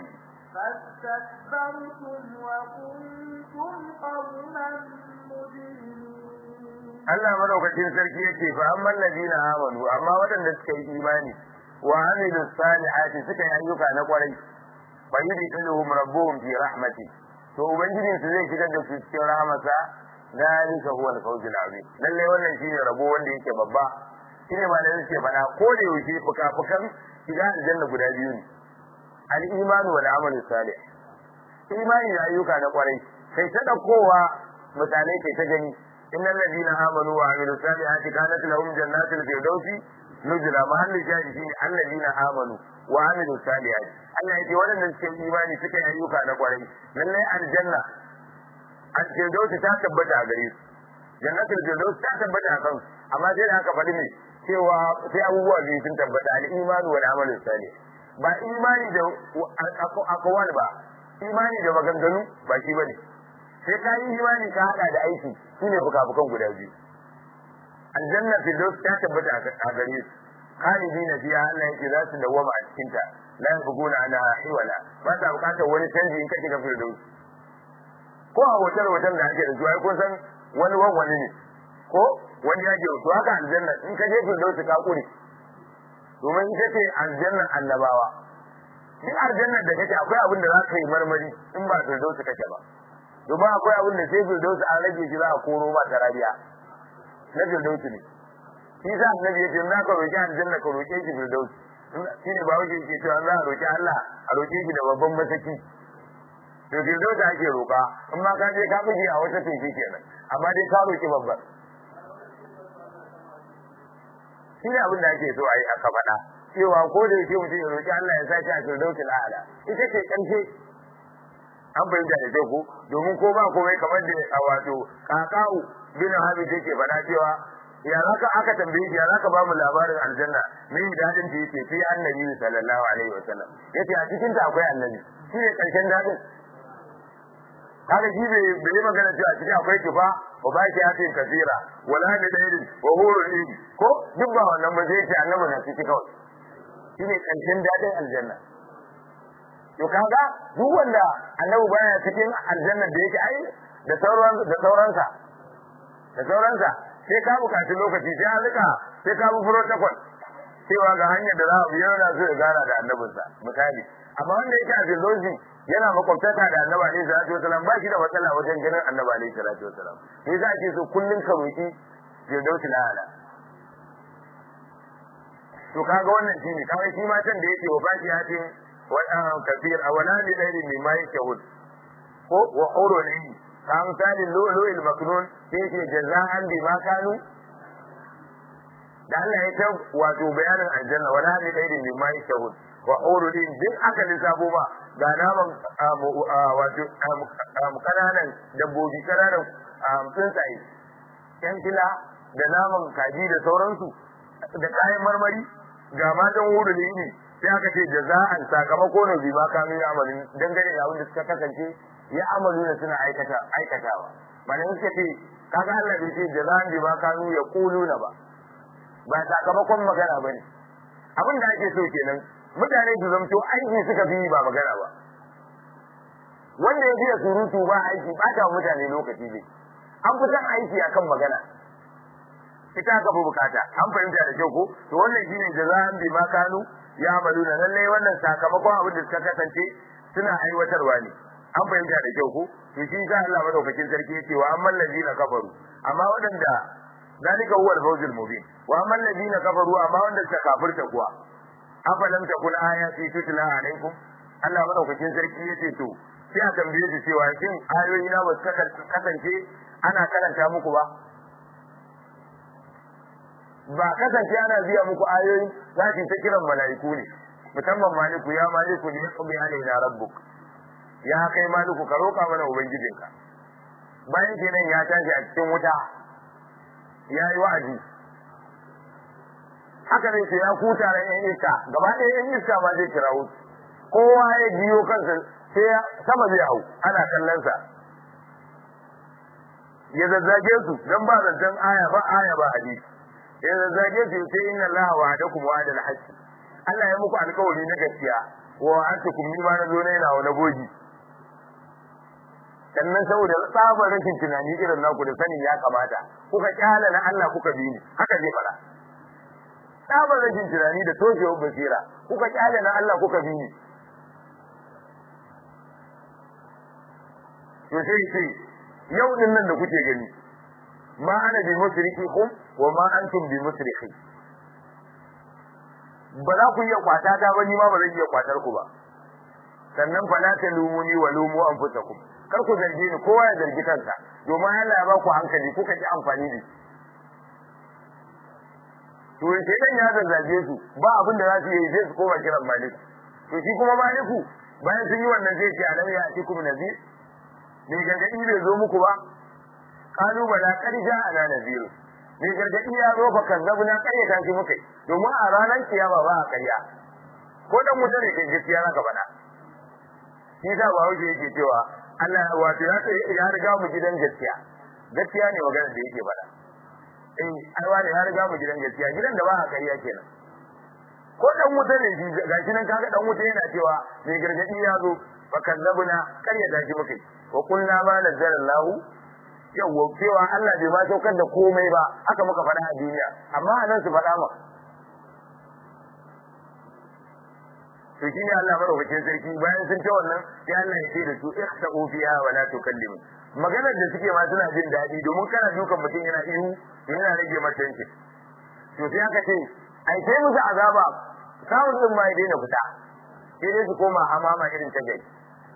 Speaker 2: فاستكبرتم وكنتم قوما مجرمين
Speaker 1: Allah madaukakin sarki yake fa amman ladina amanu amma waɗanda suka yi imani wa amilu salihati suka yi ayyuka na kwarai fa yudkhiluhum rabbuhum fi rahmati to ubangijin su zai shigar da su cikin rahmasa dalika huwa al-fawzul azim lalle wannan shine rabo wanda yake babba shine malamin suke faɗa ko da yaushe fuka-fukan shiga aljanna guda biyu ne al-iman wal amal salih imani da ayyuka na kwarai kai ta daukowa misalai kai ta gani innal ladina amanu wa amilu salihati kanat lahum jannatul firdausi nuzula mahalli jadi shine alladina amanu wa amilu salihati Allah yake waɗanda suke imani suka yi ayyuka na kwarai lallai aljanna al-firdausi ta tabbata a gare su jannatul firdausi ta tabbata a kansu amma sai da aka faɗi ne cewa sai abubuwa biyu sun tabbata al-iman wal amal salih ba imani da akwal ba imani da maganganu ba shi bane sai ka yi imani ka hada da aiki shine fukafukan guda biyu aljanna firdaus ta tabbata a gare su khalidina fiha Allah yake za su dawama a cikin ta la yabghuna ana hiwala ba ta bukatar wani canji in ka shiga firdaus ko a hotel hotel da ake da su ai kun san wani wani ne ko wani ya ke to haka aljanna in ka je firdaus ka kure domin ita ce aljanna annabawa duk aljannar da kake akwai abin da za ka yi marmari in ba firdaus kake ba domin akwai abin da sai firdaus an rage shi za a koro ba tarabiya na firdaus ne shi sa annabi yace in za ka roki aljanna ka roke shi firdaus shi ne ba wuce ke cewa za a roki Allah a roke shi da babban masaki to firdaus ake roka in ma ka je ka buge a wata tefi kenan amma dai ka roki babban shi ne abin da ake so a yi aka faɗa cewa ko da yake mutum ya roki Allah ya sa shi a firdausul a'la ita ce ƙarshe an fahimta da kyau ko domin ko ba komai kamar da a wato kaka'u bin hamid yake faɗa cewa ya zaka aka tambaye shi ya zaka ba mu labarin aljanna me dadin ta yake fi annabi sallallahu alaihi wasallam yace a cikin ta akwai annabi shi ne ƙarshen dadin kaga shi bai bai magana cewa cikin akwai kifa wa ba shi yatin kasira wala da dairin wa hurul ilmi ko duk ba wannan ba zai ce annabi na ciki kawai shine karshen dadin aljanna to kaga duk wanda annabi baya cikin aljanna da yake ai da sauran da sauransa da sauransa sai ka bukaci lokaci sai an rika sai ka bi protocol cewa ga hanyar da za a biyo da su ya gana da annabinsa misali amma wanda yake a filosofi yana makwabtaka da annabi alaihi salatu wasalam ba shi da matsala wajen ganin annabi alaihi salatu wasalam sai za a ce so kullun ka roki firdausi na ala to kaga wannan shine kawai shi matan da yake wa baki hatin wa kafir awala li ghairi mimma yashhud ko wa hurun ayn kan misali lu'lu'il maknun sai yake jaza'an bima kanu da Allah ya ta wato bayanin aljanna wala li ghairi mimma yashhud wa hurun ayn duk aka lissafo ba ga naman wato kananan dabbobi kananan tsuntsaye yan fila da naman kaji da sauransu da kayan marmari ga matan wuri ne ne sai aka ce jaza'an sakamako ne bi ma kanu ya amalin dangane da abin da suka kasance ya amalu da suna aikata aikatawa malamin suka ce kaga Allah bai ce jaza'an bi ma kanu ya kuluna ba ba sakamakon magana bane abin da ake so kenan mutane su zamto aiki suka fi ba magana ba wanda ya fiye surutu ba aiki ba ta mutane lokaci ne an fi son aiki akan magana ita aka fi bukata an fahimta da kyau ko to wannan shine jaza'an bi ma kanu ya amaluna lalle wannan sakamakon abin da suka kasance suna aiwatarwa ne an fahimta da kyau ko to shi sa Allah madaukakin sarki yake wa amman ladina kafaru amma wadanda zalika huwa al-fawzul mubin wa amman ladina kafaru amma wanda suka kafirta kuwa afalam takun ayati tutla alaikum Allah madaukakin sarki yace to sai a tambaye su cewa shin ayoyi na ba su kasance ana karanta muku ba ba kasance ana biya muku ayoyi za su ta kiran mala'iku ne musamman maliku ya maliku ne ya kuma alaina rabbuk ya kai maliku ka roƙa mana ubangijinka bayan kenan ya tashi a cikin wuta ya yi wa'azi haka ne ya kuta da yan iska gaba ɗaya yan iska ma zai kira wuta kowa ya biyo kansa sai sama zai hau ana kallon sa ya zazzage su dan ba zancen aya ba aya ba hadisi ya zazzage su sai inna allaha wa'adakum wa'adal haqq Allah ya muku alkawari na gaskiya wa antukum ni ma na zo na yana na bogi sannan saboda tsabar rashin tunani irin naku da sanin ya kamata kuka kyala na Allah kuka bi ni haka zai fara tsabar rashin tunani da toshewar basira kuka kyala na Allah kuka bi ni to sai sai yau din nan da kuke gani ma ana bi musrikikum wa ma antum bi musrikhi ba za ku iya kwata ta ba ni ma ba zan iya kwatar ku ba sannan fa la talumuni wa lumu anfusakum kar ku zarge ni kowa ya zargi kansa domin Allah ya ba ku hankali kuka ji amfani da shi to sai dan ya zazzage su ba abin da za su yi sai su koma kiran maliku to shi kuma maliku bayan sun yi wannan zai ce alam ya atikum nazir ne gargadi bai zo muku ba kalu bala qad ja'ana nazir ne gargadi ya zo fa kazzabu na kare ta shi mukai domin a ranar kiyama ba a karya ko dan mutum ne ke gaskiya zaka faɗa shi sa ba wuce yake cewa Allah wato ya ce ya riga mu gidan gaskiya gaskiya ne maganar da yake faɗa eh aiwa ne ya riga mu gidan gaskiya gidan da ba a karya kenan ko dan wuta ne shi gashi nan kaga dan wuta yana cewa mai gargadi ya zo fa kadzabuna karya da shi muke wa kullu ma nazzalallahu yawa cewa Allah bai ma saukar da komai ba haka muka faɗa a duniya amma a nan su faɗa ma to shine Allah madaukakin sarki bayan sun ce wannan sai Allah ya ce da su ikhsa'u fiha wa la tukallimu maganar da suke ma suna jin daɗi domin kana dukan mutum yana ihu yana rage masa yanki to sai aka ce ai sai musu azaba samun din ma ya daina fita sai dai su koma hamama irin ta gai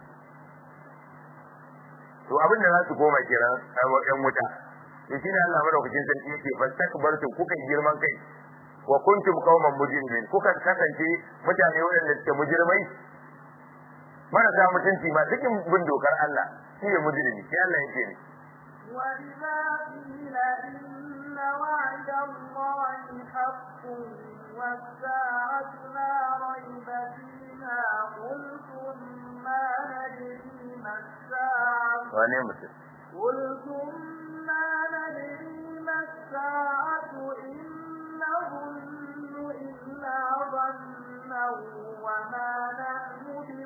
Speaker 1: to abin da za su koma kenan a wajen wuta to shine Allah madaukakin sarki yake fastakbartu kuka girman kai wa kuntum qauman mujrimin kuka kasance mutane waɗanda suke mujrimai marasa mutunci ma cikin bin dokar Allah shi ne mujrimi sai Allah yake ne
Speaker 2: وإذا قيل إن وعد الله حق والساعة لا ريب فيها قلتم ما ندري ما الساعة
Speaker 1: wane mutum
Speaker 2: قلتم ما ندري ما الساعة إن نظن إلا ظنا وما نحن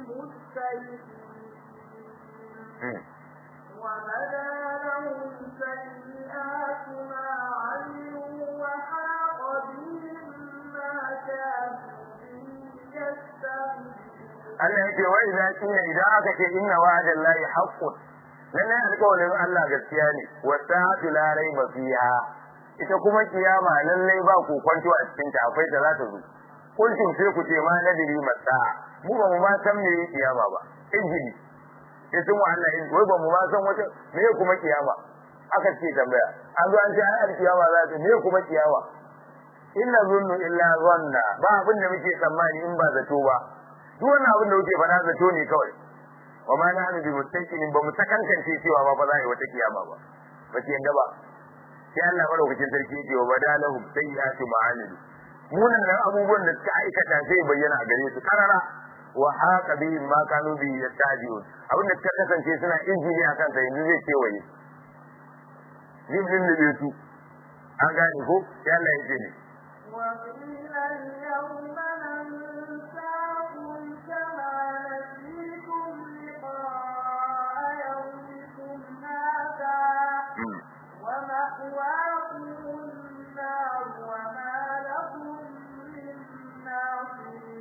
Speaker 2: بمستيقنين وبدا لهم سيئات ما عملوا وحاق بهم ما كانوا به يستهزئون
Speaker 1: Allah yake wa idza qila idan aka ce inna wa'dallahi haqqun lallai alƙawarin Allah gaskiya ne wa sa'atu la raiba fiha ita kuma kiyama lallai ba ku kwanto a cikin ta akwai ta za ta zo kuntum sai ku ce ma nadiri masa mu ba mu ma san me kiyama ba injili sai sun wa Allah wai ba mu ma san wata me kuma kiyama aka ce tambaya an zo an ce ai kiyama za ta me kuma kiyama inna zunnu illa zanna ba abin da muke tsammani in ba zato ba duk wannan abin da kuke faɗa zato ne kawai wa ma na hannu bi mustaqinin ba mu sakankance cewa ba ba za a yi wata kiyama ba ba ki yanda ba sai Allah madaukakin sarki yake wa badalahum sayyi'atu ma'amilu munan nan abubuwan da suka aikata sai bayyana a gare su karara wa haqa bihim ma kanu bi yastahzi'un abin da suka kasance suna injini akan sa yanzu zai kewaye zai lullube su an gane ko sai Allah ya ce ne
Speaker 2: وقيل اليوم ننساكم كما نسيتم لقاء يومكم هذا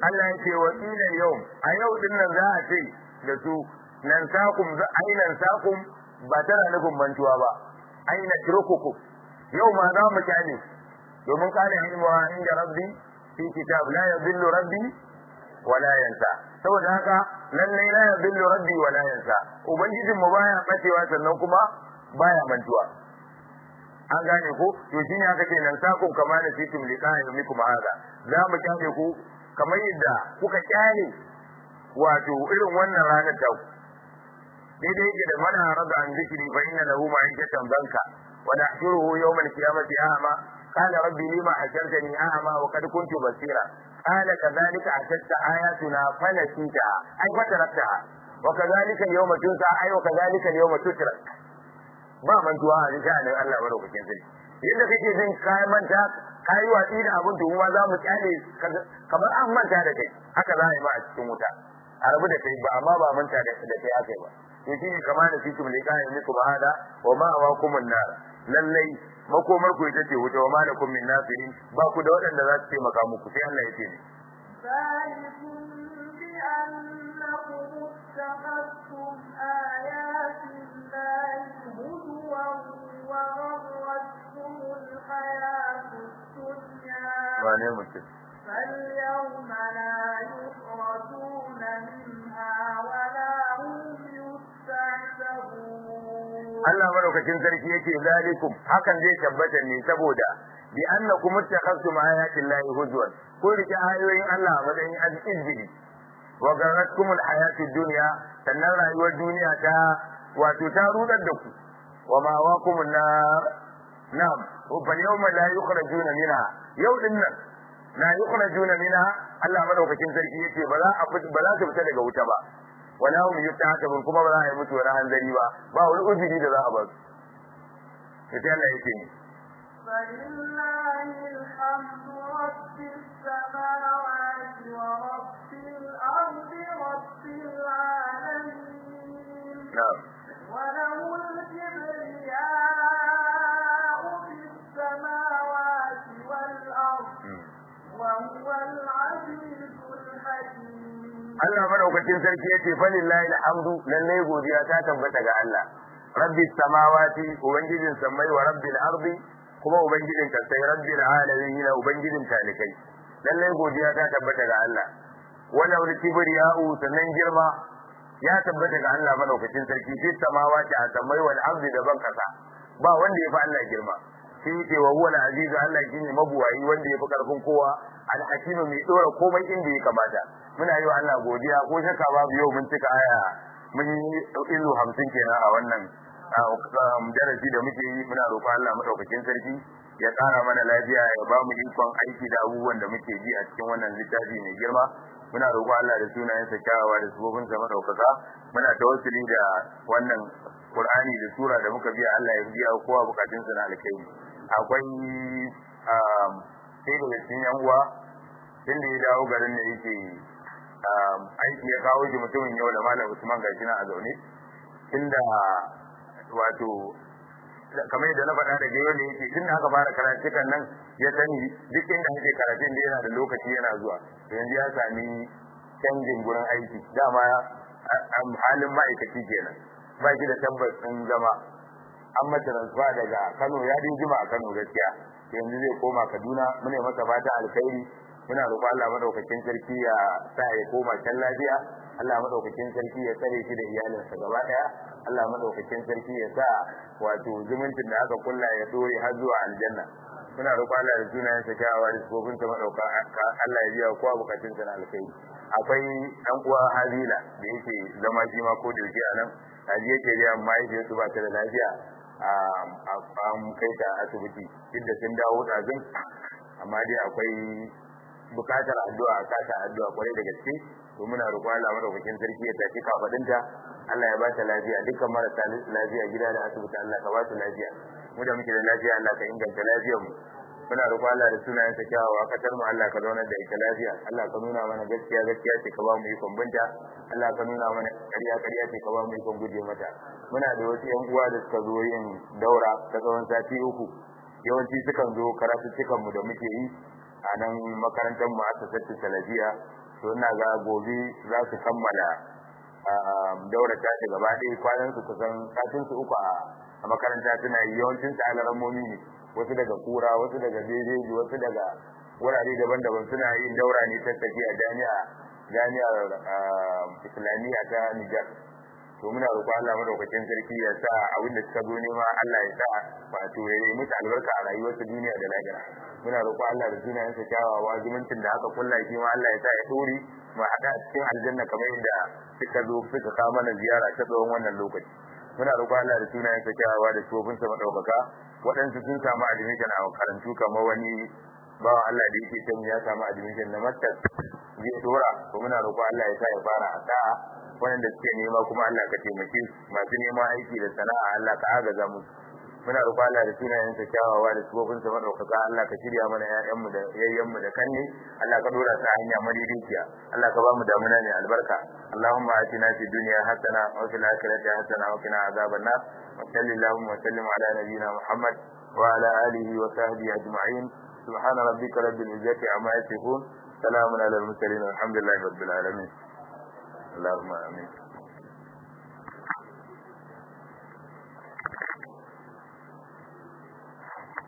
Speaker 1: Allah ya ce wa qila yau a yau din nan za a ce da su nan sakum za ainan sakum ba tana nufin mantuwa ba aina turkuku yau ma za mu kyale domin kana ilmuwa inda rabbi fi kitab la yadhillu rabbi wa la yansa saboda haka lallai la yadhillu rabbi wa la yansa ubangijin mu baya bacewa sannan kuma baya mantuwa an gane ko to shine aka ce nan sakun kama da situm liqa'a yumikum hada za mu kyale ku kamar yadda kuka kyale wato irin wannan ranar ta daidai yake da mana rada an zikiri fa inna lahu ma'ikatan banka wa nahshuruhu yawm al-qiyamati a'ma qala rabbi lima hashartani a'ma wa qad kuntu basira qala kadhalika atatka ayatuna fanasita ay fataraktaha wa kadhalika al-yawma tunsa ay wa kadhalika al-yawma tutrak ba mantuwa a sha'anin Allah madaukakin sarki yadda kake jin kayan manta kayi watsi da abin to kuma za mu kyale kamar an manta da kai haka za a yi ba a cikin wuta a rabu da kai ba amma ba manta da kai aka yi ba to shi ne kama da fitum ne kayan muku ba hada wa ma wa kumun nar lallai makomar ku ita ce wuta wa ma lakum min nasirin ba ku da waɗanda za su taimaka muku sai Allah ya ce ne
Speaker 2: ذلكم بأنكم اتخذتم آيات الله هزوا وغرتكم الحياة الدنيا
Speaker 1: wane mutum
Speaker 2: فاليوم لا يخرجون منها ولا هم يستعتبون
Speaker 1: Allah madaukakin sarki yake zalikum hakan zai tabbata ne saboda bi annakum ittakhadtum ayati llahi huzwan ko rike ayoyin Allah a matsayin al-izbili wa garatkum al-hayatid dunya sannan rayuwar duniya ta wato ta rudar da ku wa ma waqum an-nar na'am fal yawma la yukhrajuna minha yau din nan la yukhrajuna minha Allah madaukakin sarki yake ba za a ba za su fita daga wuta ba wala hum yustahakabun kuma ba za a yi mutu wani hanzari ba ba wani uzuri da za a ba su sai Allah yake ni
Speaker 2: فلله الحمد رب السماوات ورب الأرض رب العالمين
Speaker 1: na'am
Speaker 2: وله الكبرياء في السماوات والأرض وهو العزيز الحكيم
Speaker 1: Allah madaukakin sarki yace falillahi alhamdu lalle godiya ta tabbata ga Allah rabbis samawati ubangijin sammai wa rabbil ardi kuma ubangijin kasai rabbil alamin ubangijin talikai lalle godiya ta tabbata ga Allah wala wal kibriya'u sannan girma ya tabbata ga Allah madaukakin sarki fi samawati a sammai wal ardi da ban kasa ba wanda ya fi Allah girma shi yake wa huwa al-aziz Allah shine mabuwayi wanda ya fi karfin kowa al-hakim mai dora komai inda ya kamata muna yi wa Allah godiya ko shakka babu yau mun cika aya mun yi ilu 50 kenan a wannan darasi da muke yi muna roƙon Allah madaukakin sarki ya ƙara mana lafiya ya ba mu ikon aiki da abubuwan da muke ji a cikin wannan littafi mai girma muna roƙon Allah da sunayensa kyawawa da sabobinsa madaukaka muna tawassuli da wannan Qur'ani da sura da muka biya Allah ya biya kowa bukatunsa na alkhairi akwai sai daga cikin yan uwa tunda ya dawo garin da yake aiki ya kawo shi mutumin yau da malam Usman gashi na a zaune tunda wato kamar yadda na faɗa da yau ne yake tunda aka fara karatukan nan ya sani duk inda ake karatun da yana da lokaci yana zuwa yanzu ya sami canjin gurin aiki dama halin ma'aikaci kenan ba shi da tabbas ɗin zama an mata transfer daga Kano ya din jima a Kano gaskiya yanzu zai koma Kaduna mune masa fata alkhairi muna roƙon Allah madaukakin sarki ya sa ya koma can lafiya Allah madaukakin sarki ya tsare shi da iyalinsa gaba daya Allah madaukakin sarki ya sa wato zumuncin da aka kulla ya dore har zuwa aljanna muna roƙon Allah da sunayen sa kyawawa da sifofin sa madauka Allah ya biya kowa bukatun sa na alkhairi akwai dan uwa Habila da yake zama shi ma ko da yake a nan Haji yake ga mahaifiyarsu ba ta da lafiya an kai ta asibiti duk da sun dawo ɗazin amma dai akwai bukatar addu'a kata addu'a kwarai da gaske to muna roƙon Allah madaukakin sarki ya tafi kafadinta Allah ya ba ta lafiya dukkan marasa lafiya gida da asibiti Allah ka ba su lafiya mu da muke da lafiya Allah ka inganta lafiyar mu muna roƙon Allah da sunayen sa kyawawa kasar mu Allah ka zauna da ita lafiya Allah ka nuna mana gaskiya gaskiya ce ka ba mu ikon binta Allah ka nuna mana ƙarya ƙarya ce ka ba mu ikon guje mata muna da wasu ƴan uwa da suka zo yin daura ta tsawon sati uku yawanci sukan zo karatuttukan mu da muke yi a nan makarantar mu aka sattu salafiya to to ina ga gobe za su kammala daura ta ta gaba ɗaya kwanan su kusan satin su uku a makaranta suna yi yawancin su alarammomi ne wasu daga kura wasu daga jejeji wasu daga wurare daban-daban suna yin daura ne ta tafiya jami'a jami'ar islamiyya ta Nijar to muna roƙo Allah madaukakin sarki ya sa abin da suka zo nema Allah ya sa wato ya yi musu albarka a rayuwarsu duniya da lahira muna roƙo Allah da sunayensa kyawawa zumuncin da aka kulla shi ma Allah ya sa ya dore mu haɗa a cikin aljanna kamar yadda suka zo suka kawo mana ziyara ta tsawon wannan lokaci muna roƙo Allah da sunayensa kyawawa da tsofinsa madaukaka waɗansu sun samu admission a makarantu kamar wani bawan Allah da yake can ya samu admission na masters zai dora to muna roƙo Allah ya sa ya fara a sa'a wanda suke nema kuma Allah ka taimake su masu neman aiki da sana'a Allah ka agaza musu muna roƙo Allah da sunayen sa kyawawa da sufofin sa madaukaka Allah ka shirya mana ƴaƴan mu da yayyan mu da kanne Allah ka dora ta hanya madaidaiciya Allah ka ba mu damuna ne albarka Allahumma atina fid dunya hasana wa fil akhirati hasana wa qina azaban nar wa sallallahu wa sallim ala nabiyyina Muhammad wa ala alihi wa sahbihi ajma'in سبحان ربك رب العزة عما يصفون سلام على المرسلين والحمد لله رب العالمين اللهم امين